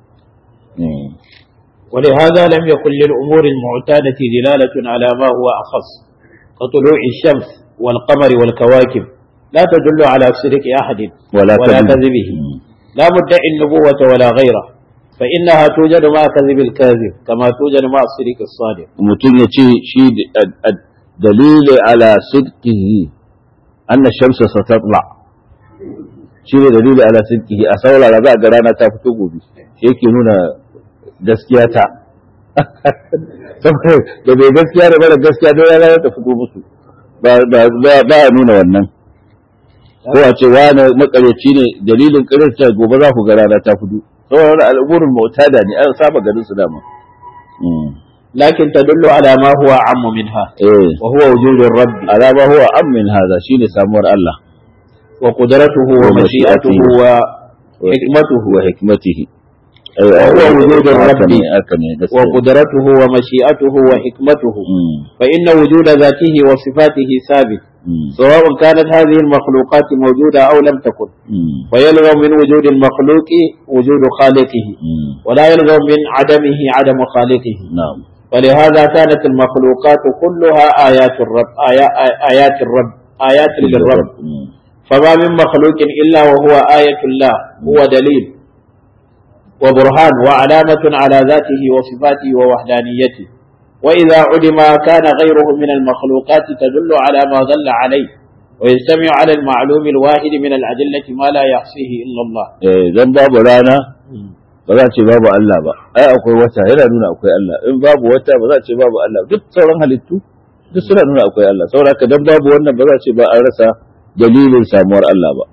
ولهذا لم يكن للأمور المعتادة دلالة على ما هو أخص كطلوع الشمس والقمر والكواكب لا تدل على صدق أحد ولا, ولا كذب. كذبه لا مدعي النبوة ولا غيره فإنها توجد مع كذب الكاذب كما توجد مع الصدق الصادق mutum ya ce shi dalili ala sidqihi anna shamsa satatla shi ne dalili ala sidqihi a saurara za a ga rana ta fito gobe shi yake nuna gaskiya ta saboda da bai gaskiya da mara gaskiya don rana ta fito musu ba ba ba a nuna wannan ko a ce wani makaryaci ne dalilin karyarta gobe za ku ga rana ta fito saboda wani al'umurin mutada ne an saba ganin su dama لكن تدل على ما هو أعم منها eh وهو وجود الرب على ما هو أم من هذا شيء سامور الله وقدرته ومشيئته وحكمته وحكمته وهو وجود الرب أكني وقدرته ومشيئته وحكمته فإن وجود ذاته وصفاته ثابت سواء كانت هذه المخلوقات موجودة أو لم تكن ويلزم من وجود المخلوق وجود خالقه ولا يلزم من عدمه عدم خالقه نعم ولهذا كانت المخلوقات كلها آيات الرب آيا- آيات الرب آيات للرب فما من مخلوق إلا وهو آية الله هو دليل وبرهان وعلامة على ذاته وصفاته ووحدانيته وإذا علم كان غيره من المخلوقات تدل على ما دل عليه ويجتمع على المعلوم الواحد من الأدلة ما لا يحصيه إلا الله idan babu rana ba za a ce babu Allah ba ai akwai wata yana nuna akwai Allah in babu wata ba za a ce babu Allah duk sauran halittu duk suna nuna akwai Allah saboda haka dan babu wannan ba za a ce ba an rasa dalilin samuwar Allah ba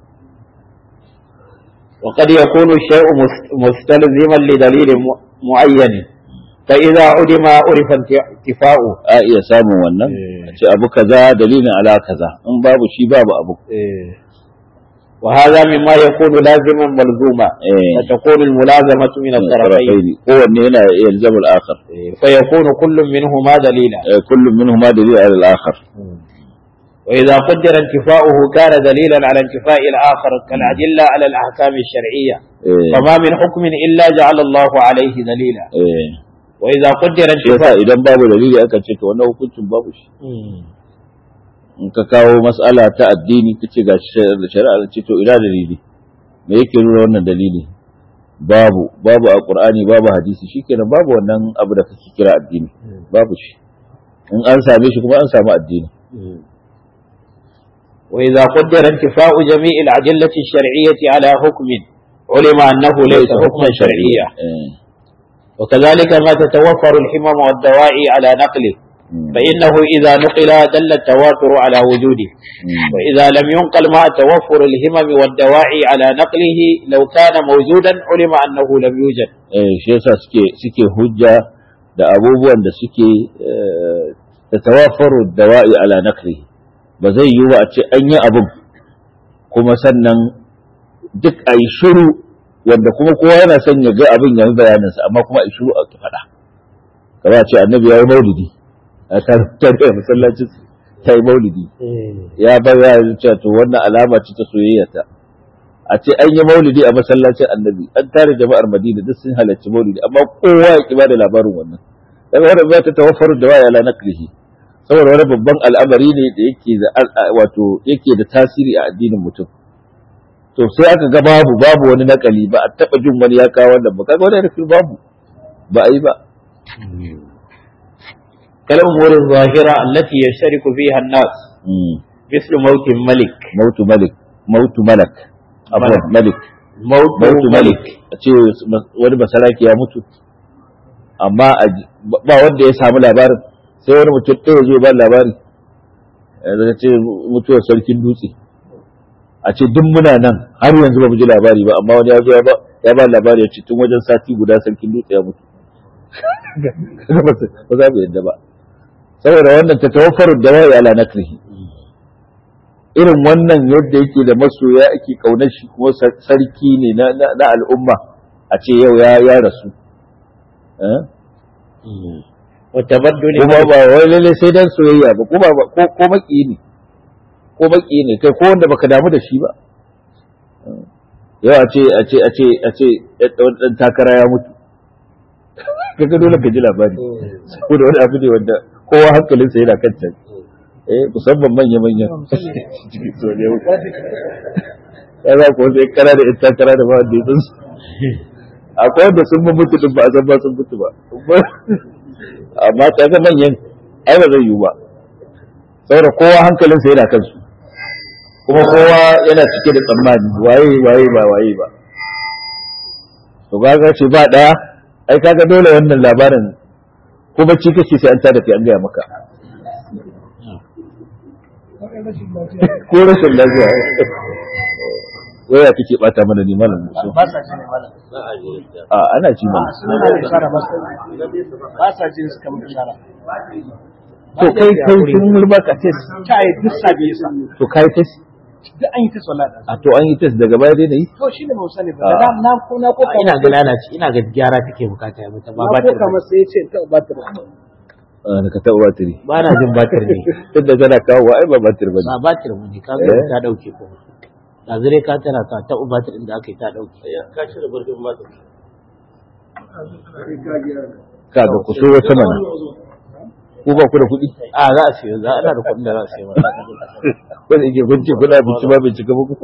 وقد يكون الشيء مست- مستلزما لدليل م- معين فإذا علم عرف انتفاؤه a iya samun wannan a ce abu kaza dalilin ala kaza in babu shi babu abu وهذا مما يكون لازما ملزوما إيه. فتكون الملازمة من الطرفين طرفين kowanne yana يلزم الآخر فيكون كل منهما دليلا Eh, كل منهما دليل على الآخر وإذا قدر انتفاؤه كان دليلا على انتفاء الآخر كالأدلة على الأحكام الشرعية Eh, فما من حكم إلا جعل الله عليه دليلا eh. وإذا قدر shi yasa انتفاء idan babu dalili aka ce to wannan hukuncin babu shi in ka kawo mas'ala ta addini ka ce ga shari'a ce to ina dalili me yake nuna wannan dalili babu babu a qur'ani babu hadisi shikenan babu wannan abu da kake kira addini babu shi in an same shi kuma an samu addini وإذا قدر انتفاء جميع الأدلة الشرعية على حكم علم أنه ليس حكما شرعيا eh وكذلك ما تتوفر الحمم والدواعي على نقله فإنه إذا نقل دل التواتر على وجوده وإذا لم ينقل مع توفر الهمم والدواعي على نقله لو كان موجودا علم أنه لم يوجد eh shi yasa suke suke hujja da abubuwan da suke da tawaffaru dawa'i ala naqli ba zai yi ba a ce an yi abin kuma sannan duk a yi shiru wanda kuma kowa yana son ya ga abin ya yi bayaninsa amma kuma a yi shiru a ki faɗa kamar a ce annabi ya yi maulidi a tare da masallacin ta yi maulidi ya bayyana cewa to wannan alama ce ta soyayya ta a ce an yi maulidi a masallacin annabi an tare jama'ar madina duk sun halarci maulidi amma kowa ya ki bada labarin wannan daga wannan ba ta tawaffaru da waya ala naqlihi saboda wani babban al'amari ne da yake da wato yake da tasiri a addinin mutum to sai aka ga babu babu wani nakali ba a taba jin wani ya kawo wannan ba kaga wani rufin babu ba a yi ba كالأمور الظاهرة التي يشترك فيها الناس مثل موت الملك mautu malik mautu malak abuwa malik موت mautu ملك malik a ce wani basaraki ya mutu amma a- ba wanda ya samu labarin sai wani mutum ɗaya zo ba labari da ce mutuwar sarkin dutse a ce duk muna nan har yanzu ba mu ji labari ba amma wani ya zo ya ba ya ba labari ya ce tun wajen sati guda sarkin dutse ya mutu ba za mu yadda ba saboda wannan ta tawaffaru da wai ala nakrihi irin wannan yadda yake da masoya ake kaunar shi kuma sar- sarki ne na, na, na al'umma a ce yau ya ya rasu Eh? وتبدل kuma ba wai lalle sai dan soyayya ba kuma ba ko ko maki ne ko maki ne kai ko wanda baka damu da shi ba Eh. yau a ce a ce a ce a ce ɗan ɗan takara ya mutu kaga dole ka ji labari saboda wani abu ne wanda kowa hankalinsa yana kan can eh musamman manya manya cikin so ne ya za ku wasu kara da ita kara da ba wanda ya san su akwai wanda sun mun mutu din ba a san ba sun mutu ba amma ta ga manyan ai ba zai yiwu ba saboda kowa hankalinsa yana kansu kuma kowa yana cike da tsammani waye waye ba waye ba to kaga ce ba daya ai kaga dole wannan labarin ko bacci kake sai an tada kai an gaya maka ko rashin lafiya waya kake bata mana ne malam musu ba sa jin malam a ana ci mana suna da ishara ba sa ba sa jin su kamar ishara to kai kai sun mulba ka test ta yi duk sabi yasa to kai test duk an yi ta sallah da a to an yi test daga baya dai nayi to shi ne ba mu sani ba da na ko na ko ina ga lalace ina ga gyara take bukata ya mata ba na ko batir kamar sai ya ce ta ba ta Ah, ka taɓa batiri ba na jin batir ne tunda tana kawo ai ba batir ba ba batir ba ne ka ga Eh? ta dauke ko da zure ka tana ka ta batir din da aka yi ta dauke ka cire barkin batir ka ga ku so wata mana ku ba ku da kuɗi a za a siyo za ana da kuɗin da za a siyo mata wanda yake kun ce kuna abinci ba bai cika muku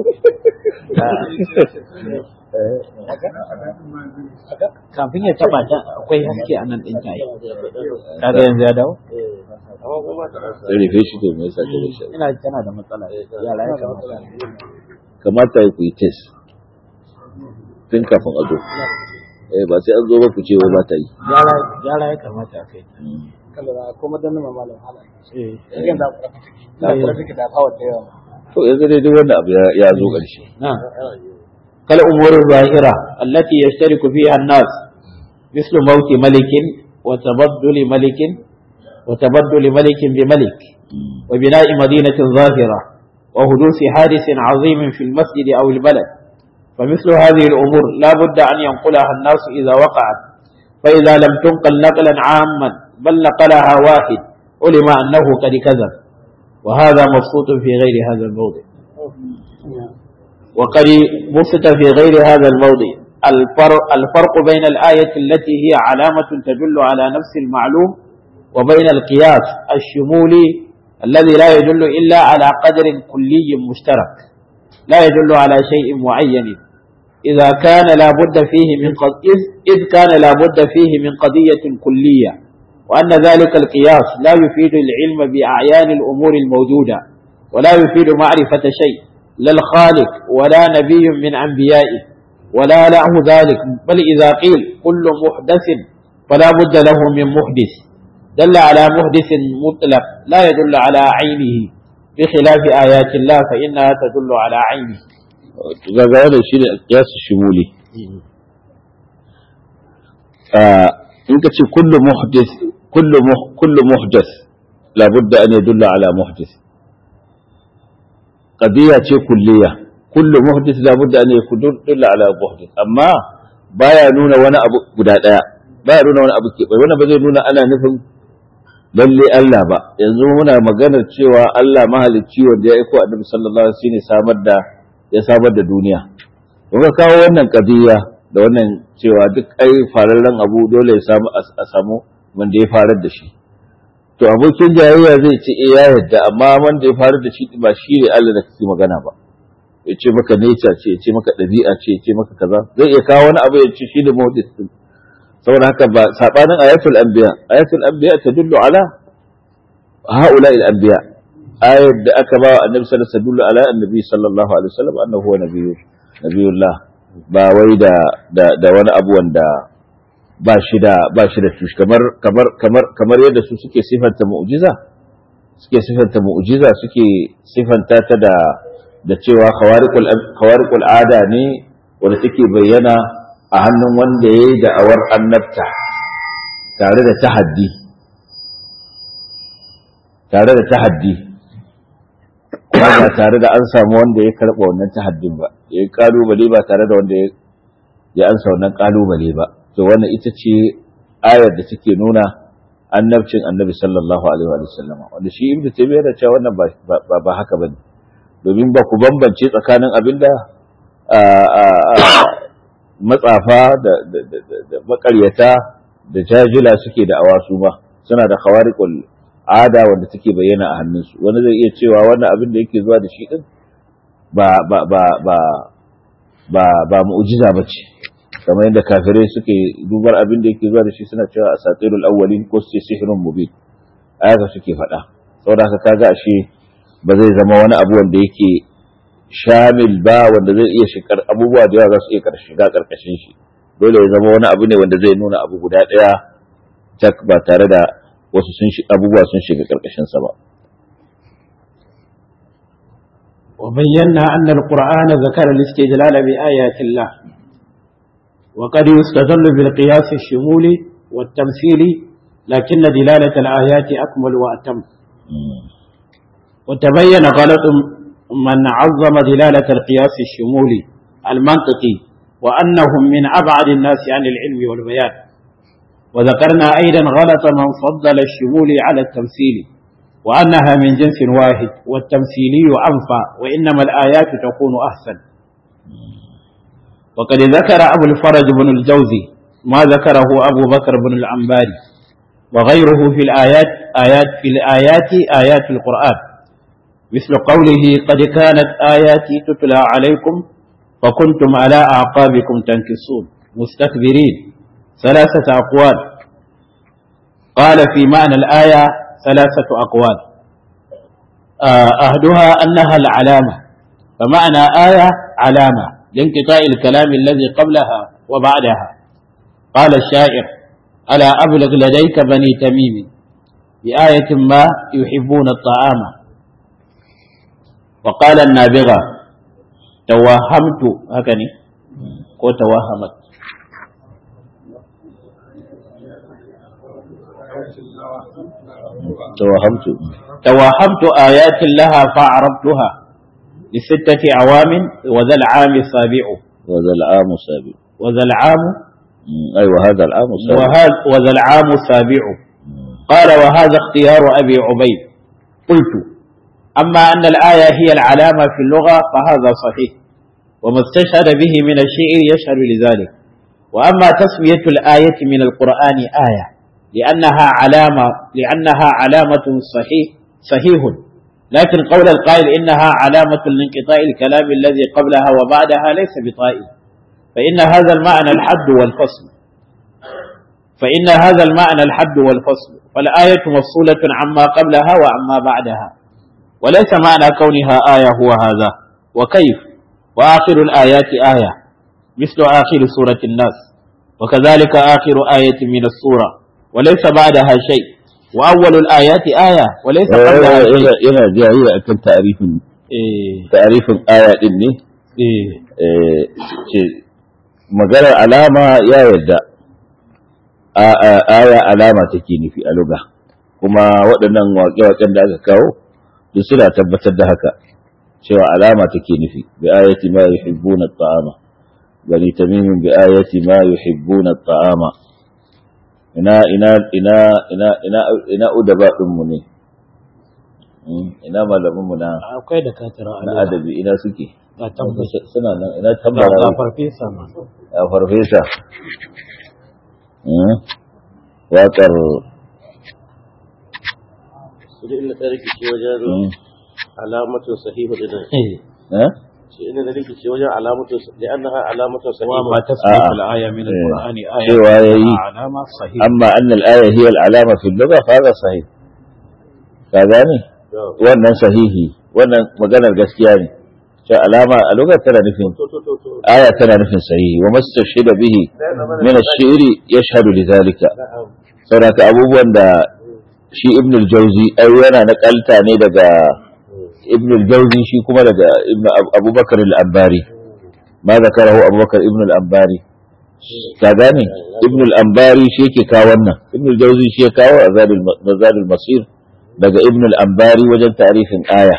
kafin ya taba ta akwai haske a nan ɗin ta yi ka ga yanzu ya dawo sai rufe shi to me yasa ka da shi ina tana da matsala yara ya kamata kamata ya ku yi test tun kafin a zo eh ba sai an zo ba ku ce wai ba ta yi gyara gyara ya kamata a kai kallon ko madannin malam hala eh yan da ku da ku da power da yawa to yanzu dai duk wannan abu ya- ya zo ƙarshe نعم كالأمور الظاهرة التي يشترك فيها الناس مثل موت ملك وتبدل ملك وتبدل ملك بملك وبناء مدينة ظاهرة وحدوث حادث عظيم في المسجد أو البلد فمثل هذه الأمور لا بد أن ينقلها الناس إذا وقعت فإذا لم تنقل نقلا عاما بل نقلها واحد علم أنه قد كذب وهذا مبسوط في غير هذا الموضع وقد بسط في غير هذا الموضع الفرق, الفرق بين الآية التي هي علامة تدل على نفس المعلوم وبين القياس الشمولي الذي لا يدل إلا على قدر كلي مشترك لا يدل على شيء معين إذا كان لا بد فيه من قض... إذ... إذ كان لا بد فيه من قضية كلية وأن ذلك القياس لا يفيد العلم بأعيان الأمور الموجودة ولا يفيد معرفة شيء لا الخالق ولا نبي من أنبيائه ولا له ذلك بل إذا قيل كل محدث فلا بد له من محدث دل على محدث مطلق لا يدل على عينه بخلاف آيات الله فإنها تدل على عينه gaga wannan shine qiyas shumuli in ka ce kullu muhdith kullu kullu muhdath labudda an yadulla ala muhdith qadiya ce kulliya kullu muhdith labudda an yadulla ala muhdith amma baya nuna wani abu guda daya baya nuna wani abu ke bai wannan ba zai nuna ana nufin lalle Allah ba yanzu muna maganar cewa Allah mahalicci wanda ya aiko annabi sallallahu alaihi wasallam samar da ya samar da duniya ka kawo wannan qadiya da wannan cewa duk ai fararren abu dole ya samu a samu wanda ya farar da shi to abokin jayayya zai ce eh ya yadda amma wanda ya farar da shi ba shi ne Allah da kake magana ba ya ce maka nature ce ya ce maka ɗabi'a ce ya ce maka kaza zai iya kawo wani abu ya ce shi da muhdis din saboda haka ba sabanin ayatul anbiya ayatul anbiya tadullu ala haula al anbiya ayat da aka ba annabi sallallahu alaihi wasallam ala annabi sallallahu alaihi wasallam annahu huwa nabiyyu nabiyullah ba wai da da wani abu wanda ba shi da ba shi da tushi kamar kamar kamar kamar yadda su suke sifanta mu'jiza suke sifanta mu'jiza suke sifanta ta da da cewa khawariqul khawariqul ada ne wanda take bayyana a hannun wanda yayi da'awar annabta tare da tahaddi tare da tahaddi ba tare da an samu wanda ya karɓa wannan tahaddin ba ya yi kalubale ba tare da wanda ya ansa wannan kalubale ba to wannan ita ce ayar da take nuna annabcin annabi sallallahu alaihi wa sallam wanda shi ibnu taymiyyah da cewa wannan ba ba haka bane domin ba ku bambance tsakanin abinda matsafa da da makaryata da jajila suke da awasu ba suna da khawariqul ada wanda take bayyana a hannunsu wani zai iya cewa wannan abin da yake zuwa da shi din ba ba ba ba ba ba mu'jiza bace kamar yadda kafirai suke dubar abin da yake zuwa da shi suna cewa asatirul awwalin ko sai sihrun mubin ayaka suke faɗa saboda haka kaga ashe ba zai zama wani abu wanda yake shamil ba wanda zai iya shigar abubuwa da yawa za su iya shiga karkashin shi dole ya zama wani abu ne wanda zai nuna abu guda ɗaya tak ba tare da wasu sun abubuwa sun shiga ƙarƙashin sa ba. وبينا أن القرآن ذكر الاستدلال بآيات الله وقد يستدل بالقياس الشمولي والتمثيلي لكن دلالة الآيات أكمل وأتم وتبين غلط من عظم دلالة القياس الشمولي المنطقي وأنهم من أبعد الناس عن العلم والبيان وذكرنا أيضا غلط من فضل الشمول على التمثيل وأنها من جنس واحد والتمثيلي أنفع وإنما الآيات تكون أحسن وقد ذكر أبو الفرج بن الجوزي ما ذكره أبو بكر بن العنباري وغيره في الآيات آيات في الآيات آيات القرآن مثل قوله قد كانت آياتي تتلى عليكم فكنتم على أعقابكم تنكصون مستكبرين ثلاثة أقوال قال في معنى الآية ثلاثة أقوال أهدها أنها العلامة فمعنى آية علامة لانقطاع الكلام الذي قبلها وبعدها قال الشاعر ألا أبلغ لديك بني تميم بآية ما يحبون الطعام وقال النابغة توهمت هكذا ko توهمت توهمت توهمت آيات لها فعرفتها لستة أعوام وذا العام السابع وذا العام السابع وذا العام أيوة هذا العام السابع وهذا وذا العام السابع قال وهذا اختيار أبي عبيد قلت أما أن الآية هي العلامة في اللغة فهذا صحيح وما استشهد به من الشعر يشهد لذلك وأما تسمية الآية من القرآن آية لأنها علامة لأنها علامة صحيح صحيح لكن قول القائل إنها علامة لانقطاع الكلام الذي قبلها وبعدها ليس بطائل فإن هذا المعنى الحد والفصل فإن هذا المعنى الحد والفصل فالآية مفصولة عما قبلها وعما بعدها وليس معنى كونها آية هو هذا وكيف وآخر الآيات آية مثل آخر سورة الناس وكذلك آخر آية من السورة وليس بعدها شيء وأول الآيات آية وليس قبلها شيء yana yana jayayya akan ta'arifin إيه ta'arifin aya din ne إيه eh, ce maganar alama ya yarda A- a- aya alama take nufi a luga kuma waɗannan waƙe-waƙen da aka kawo duk suna tabbatar da haka cewa alama take nufi bi ayati ma yuhibbuna at-ta'ama bani tamimin bi ayati ma yuhibbuna at-ta'ama ina ina ina ina ina ina udaba din mu ne Mm, ina malamin mu na akwai da katira na adabi ina suke a tabbata suna nan ina ga tambara farfesa ma a farfesa Mm, waƙar su da inda ta rikice wajen mm, alamatun sahihu da eh? shi inda ta rikice wajen alamatun da annaha alamatun sahihu وما تسبق آه. الآية من القرآن آية cewa yayi علامة صحيح amma anna al-aya hiya al-alama fi al-lugha fa hadha sahih ka gane wannan sahihi wannan maganar gaskiya ne cewa alama a lugha tana nufin to to to to aya tana nufin sahihi wa mastashhida bihi min ash-shi'ri yashhadu lidhalika na'am saboda abubuwan da shi ibn al-jawzi ai yana nakalta ne daga ibn al-jawzi shi kuma daga ibn Ab- abubakar al-ambari ma zakarahu abubakar ibn al-ambari ka gane ibn al-ambari shi yake kawo wannan ibn al-jawzi shi ya kawo azadul mazadul masir daga ibn al-ambari wajen ta'rifin aya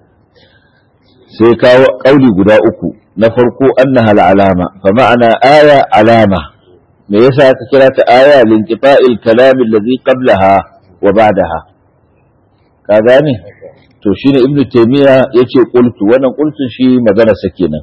sai kawo kauli guda uku na farko annaha al-alama fa ma'ana aya alama me yasa aka kira ta aya linqita'il kalam alladhi qablaha wa ba'daha ka gane to shine ibnu taymiya yace qultu wannan qultun shi magana sa kenan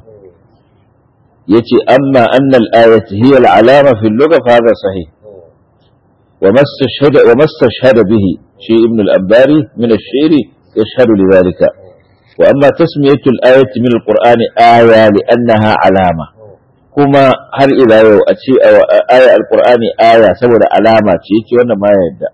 yace amma anna al-ayat hiya al-alama fi al-lugha fa hadha sahih wa mastashhada wa mastashhada bihi shi ibn al-abbari min ash-shi'ri yashhadu lidhalika wa amma tasmiyatu al-ayati min al-qur'ani aya li'annaha alama kuma har ila yau a ce a aya alqur'ani aya saboda alama ce yake wannan ma ya yadda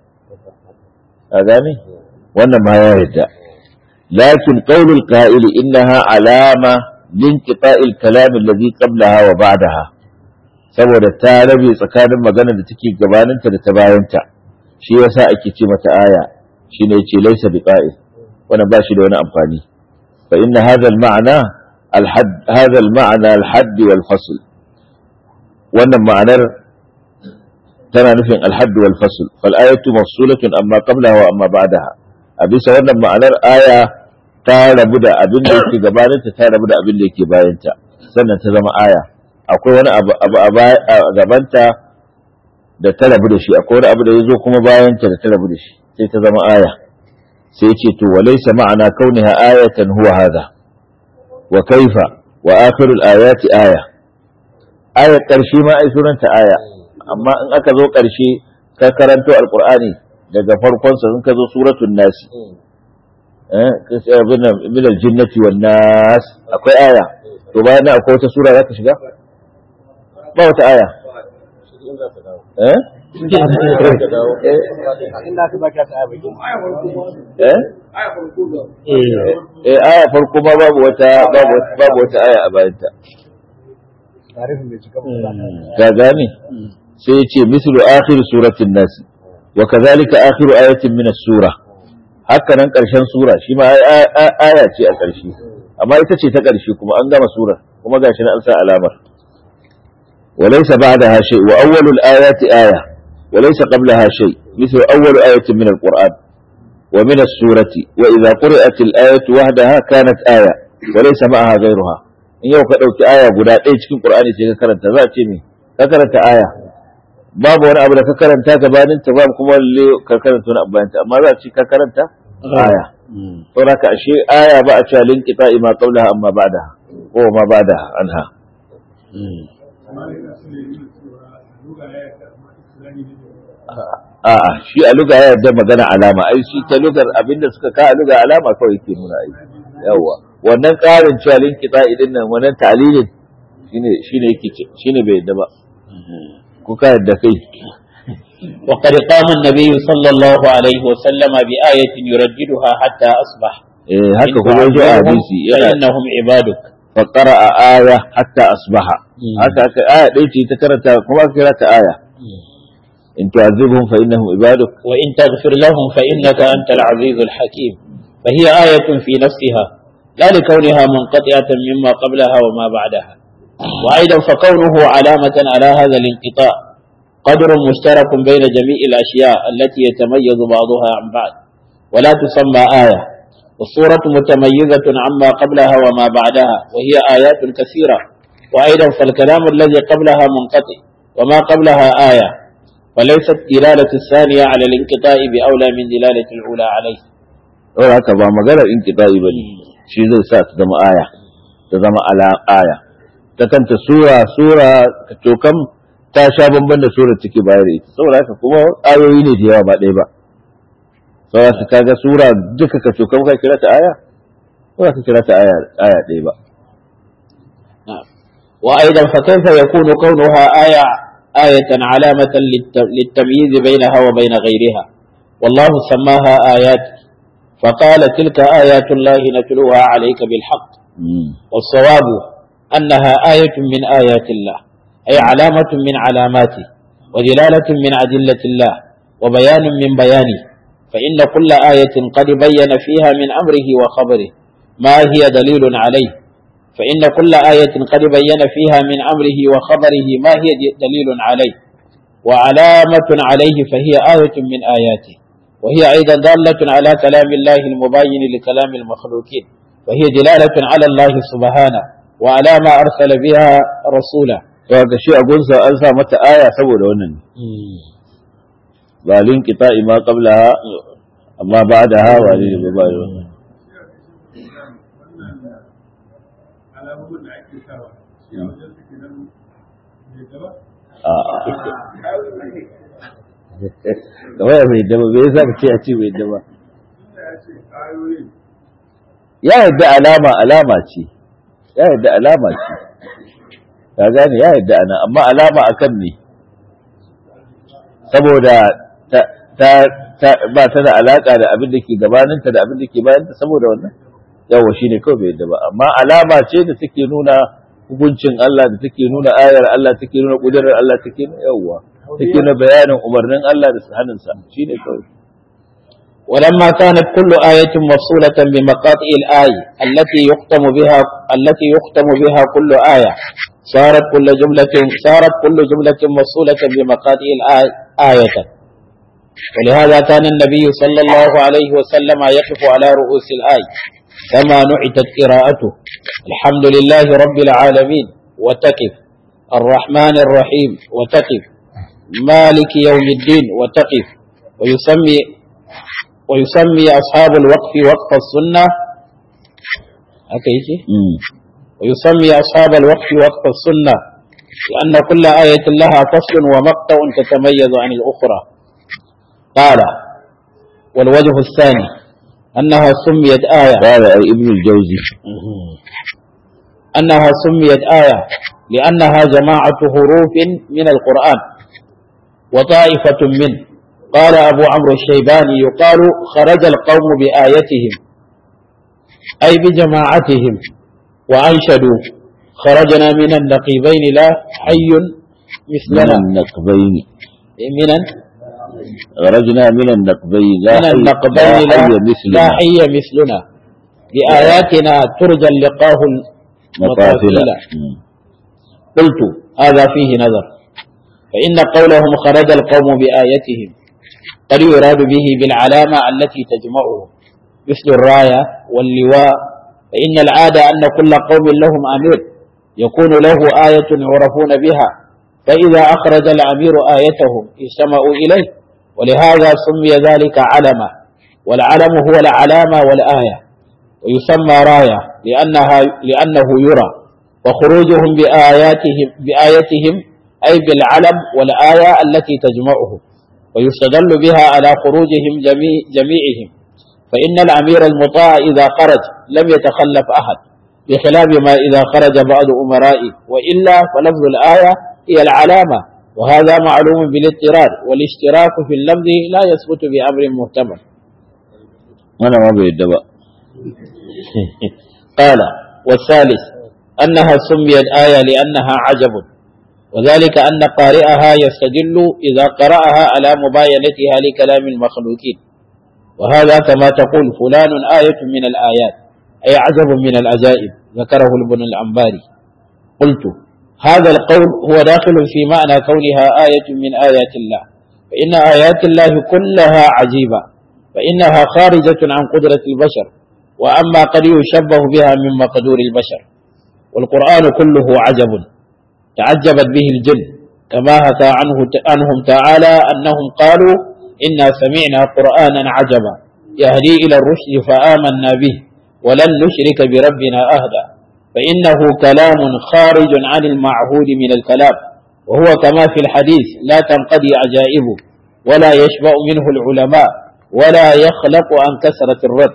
ka gane wannan ma ya yadda lakin qaulul qa'il innaha alama linqita'il kalam alladhi qablaha wa ba'daha saboda ta rabe tsakanin magana da take gabaninta da ta bayanta shi yasa ake ce mata aya shine yace laysa biqa'il wannan ba shi da wani amfani fa inna hadha al-ma'na al-hadd hadha al-ma'na al-hadd wal-fasl wannan ma'anar tana nufin al-hadd wal-fasl fal ayatu mafsulatun amma qablaha wa amma ba'daha a bisa wannan ma'anar aya ta rabu da abin da yake gabaninta ta rabu da abin da yake bayanta sannan ta zama aya akwai wani abu abu a baya- a gabanta da ta rabu da shi akwai wani abu da ya zo kuma bayanta da ta rabu da shi sai ta zama aya sai ce to walaysa ma'ana kauniha ayatan huwa hadha wa kaifa wa akhirul ayati aya ayar karshe ma ai sunanta aya amma in aka zo karshe ka karanto alqur'ani daga farkon sa in ka zo suratul nasi eh kace abin nan min aljinnati wan nas akwai aya to bayan nan akwai wata sura zaka shiga ba wata aya eh inda aka baka ta abai eh eh aya farko ma babu wata babu wata- babu wata aya a bayanta tarifin bai cika ka gane sai ya ce mislu akhir suratin nas wa kadhalika akhiru ayatin min as-sura haka nan karshen sura shi ma ai- ai- ai- aya ce a karshe amma ita ce ta karshe kuma an gama sura kuma gashi na an sa alamar وليس بعدها شيء وأول الآيات آية وليس قبلها شيء مثل أول آية من القرآن ومن السورة وإذا قرأت الآية وحدها كانت آية وليس معها غيرها in yau ka ɗauki aya guda ɗaya cikin ƙur'ani sai ka karanta za a ce me ka karanta aya babu wani abu da ka karanta gabanin ta babu kuma lalle ka karanta wani abu bayan ta amma za a ce ka karanta aya saboda ka ashe aya ba a cewa linqita ma qablaha amma ba'daha ko ma ba'daha anha amma yana so ya nuna cewa luga ya yarda amma islami ne a'a shi a luga ya yarda magana alama ai shi ta lugar abinda suka ka a luga alama kawai yake nuna ai yawa wannan ƙarin cewa linqita idin nan wannan ta'lilin shine shine yake ce- shine bai yarda ba ku ka yarda kai وقد قام النبي صلى الله عليه وسلم بآية يرددها حتى أصبح eh haka kuma yaji a hadisi yana فإنهم عبادك faqara aya hatta asbaha Mm. haka aka aya dai ce ta karanta kuma aka kira ta aya in tu'adhibhum fa innahum ibaduk وإن تغفر لهم فإنك أنت العزيز الحكيم فهي آية في نفسها لا لكونها منقطعة مما قبلها وما بعدها وأيضا فكونه علامة على هذا الانقطاع قدر مشترك بين جميع الأشياء التي يتميز بعضها عن بعض ولا تسمى آية والصورة متميزة عما قبلها وما بعدها وهي آيات كثيرة وأيضا فالكلام الذي قبلها منقطع وما قبلها آية وليست دلالة الثانية على الانقطاع بأولى من دلالة الأولى عليه saboda haka ba maganar inqita'i bane shi zai sa ta zama aya ta zama ala aya ta kanta sura sura to kam ta sha bamban da surar take bayar da ita saboda haka kuma ayoyi ne da yawa ba ɗaya ba saboda haka kaga sura duka ka to kam ka kira ta aya ko ka kira ta aya aya ɗaya ba نعم. وأيضا فكيف يكون كونها آية آية علامة للت- للتمييز بينها وبين غيرها والله سماها آيات فقال تلك آيات الله نتلوها عليك بالحق Mm. والصواب أنها آية من آيات الله أي علامة من علاماته ودلالة من أدلة الله وبيان من بيانه فإن كل آية قد بين فيها من أمره وخبره ما هي دليل عليه فإن كل آية قد بين فيها من أمره وخبره ما هي دليل عليه وعلامة عليه فهي آية من آياته وهي أيضا دالة على كلام الله المبين لكلام المخلوقين وهي دلالة على الله سبحانه وعلى ما أرسل بها رسوله to ga shi a gunsa an sa mata aya saboda wannan ne ba linqita'i ma qablaha amma ba'daha wa lil ba wannan alamomin da ake sawa shi a wajen suke nan mai gaba a kamar ya mai dama bai yasa ka ce a ce mai dama da ya ce ayoyin ya yadda alama alama ce ya yadda alama ce ka gane ya yadda ana amma alama akan me saboda ta ta ta ba ta da alaka da abin da ke gabaninta da abin da ke bayanta saboda wannan yawa shine kawai bai yadda ba amma alama ce da take nuna hukuncin Allah da take nuna ayar Allah take nuna kudurar Allah take nuna yawa take nuna bayanin umarnin Allah da hannunsa shine kawai ولما كانت كل آية مفصولة بمقاطع الآية التي يختم بها التي يختم بها كل آية صارت كل جملة صارت كل جملة مفصولة بمقاطع الآية آية ولهذا كان النبي صلى الله عليه وسلم يقف على رؤوس الآية كما نعتت قراءته الحمد لله رب العالمين وتقف الرحمن الرحيم وتقف مالك يوم الدين وتقف ويسمي ويسمي أصحاب الوقف وقف السنة هكذا mm. ويسمي أصحاب الوقف وقف السنة لأن كل آية لها فصل ومقطع تتميز عن الأخرى قال والوجه الثاني أنها سميت آية قال أي ابن الجوزي أنها سميت آية لأنها جماعة حروف من القرآن وطائفة منه قال أبو عمرو الشيباني يقال خرج القوم بآيتهم أي بجماعتهم وأنشدوا خرجنا من النقيبين لا حي من مثلنا النقبين من خرجنا من النقبين لا من حي- النقبين لا لا, حي لا مثلنا حي مثلنا بآياتنا ترجى اللقاه مقاتل المقاتل قلت هذا فيه نظر فإن قولهم خرج القوم بآيتهم قد يراد به بالعلامة التي تجمعهم مثل الراية واللواء فإن العادة أن كل قوم لهم أمير يكون له آية يعرفون بها فإذا أخرج الأمير آيتهم اجتمعوا إليه ولهذا سمي ذلك علما والعلم هو العلامة والآية ويسمى راية لأنها لأنه يرى وخروجهم بآياتهم بآيتهم أي بالعلم والآية التي تجمعهم ويستدل بها على خروجهم جميع جميعهم فإن الأمير المطاع إذا خرج لم يتخلف أحد بخلاف ما إذا خرج بعض أمرائه وإلا فلفظ الآية هي العلامة وهذا معلوم بالاضطرار والاشتراك في اللفظ لا يثبت بأمر محتمل وانا ما بيد بقى قال والثالث أنها سميت آية لأنها عجب وذلك أن قارئها يستدل إذا قرأها على مباينتها لكلام المخلوقين وهذا كما تقول فلان آية من الآيات أي عجب من العجائب ذكره ابن العنباري قلت هذا القول هو داخل في معنى كونها آية من آيات الله فإن آيات الله كلها عجيبة فإنها خارجة عن قدرة البشر وأما قد يشبه بها من مقدور البشر والقرآن كله عجب تعجبت به الجن كما حكى عنه عنهم تعالى أنهم قالوا إنا سمعنا قرآنا عجبا يهدي إلى الرشد فآمنا به ولن نشرك بربنا أهدا فإنه كلام خارج عن المعهود من الكلام وهو كما في الحديث لا تنقضي عجائبه ولا يشبع منه العلماء ولا يخلق عن كثرة الرد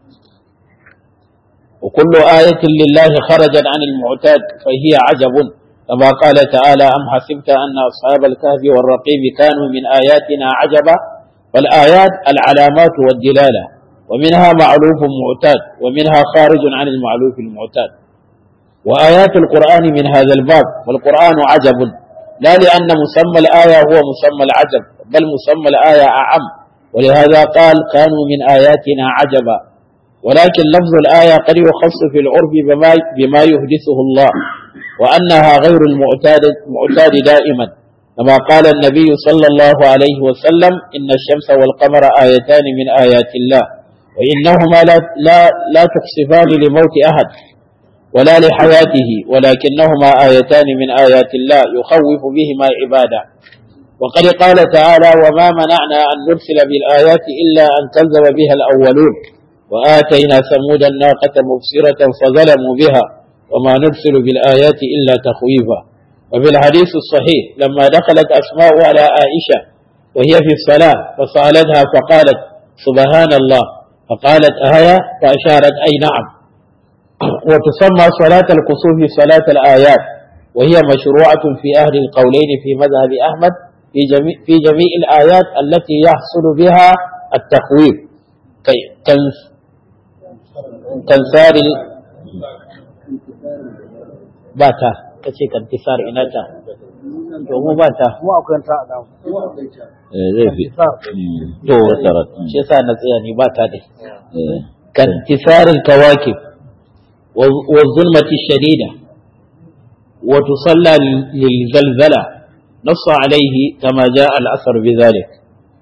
وكل آية لله خرجت عن المعتاد فهي عجب كما قال تعالى أم حسبت أن أصحاب الكهف والرقيب كانوا من آياتنا عجبا فالآيات العلامات والدلالة ومنها معلوف معتاد ومنها خارج عن المعلوف المعتاد وآيات القرآن من هذا الباب والقرآن عجب لا لأن مسمى الآية هو مسمى العجب بل مسمى الآية أعم ولهذا قال كانوا من آياتنا عجبا ولكن لفظ الآية قد يخص في العرف بما, بما يحدثه الله وأنها غير المعتاد المعتاد دائما كما قال النبي صلى الله عليه وسلم إن الشمس والقمر آيتان من آيات الله وإنهما لا, لا, لا تخسفان لموت أحد ولا لحياته ولكنهما آيتان من آيات الله يخوف بهما عباده وقد قال تعالى وما منعنا أن نرسل بالآيات إلا أن كذب بها الأولون وآتينا ثمود الناقة مبصرة فظلموا بها وما نرسل بالآيات إلا تخويفا وفي الحديث الصحيح لما دخلت أسماء على عائشة وهي في الصلاة فسألتها فقالت سبحان الله فقالت آية فأشارت أي نعم وتسمى صلاة الكسوف صلاة الآيات وهي مشروعة في أهل القولين في مذهب أحمد في جميع, في جميع الآيات التي يحصل بها التخويف كنسار باتا kace kantisar ina ta to mu ba ta mu akwai ta da zai fi to shi yasa na tsaya ni ba ta dai kantisar kawakib wa zulmati shadida wa tusalla lil zalzala نص عليه كما جاء الأثر بذلك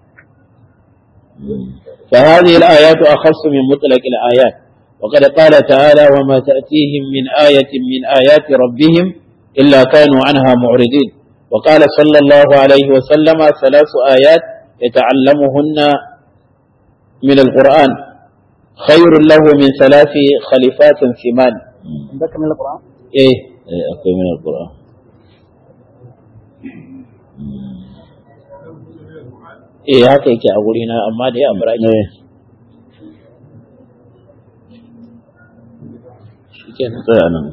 فهذه الآيات أخص من مطلق الآيات وقد قال تعالى وما تأتيهم من آية من آيات ربهم إلا كانوا عنها معرضين وقال صلى الله عليه وسلم ثلاث آيات يتعلمهن من القرآن خير له من ثلاث خليفات ثمان عندك من القرآن إيه akwai min alquran eh haka yake a gurina amma da ya amra ne shikenan tsaya nan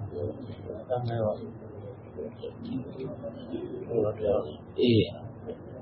eh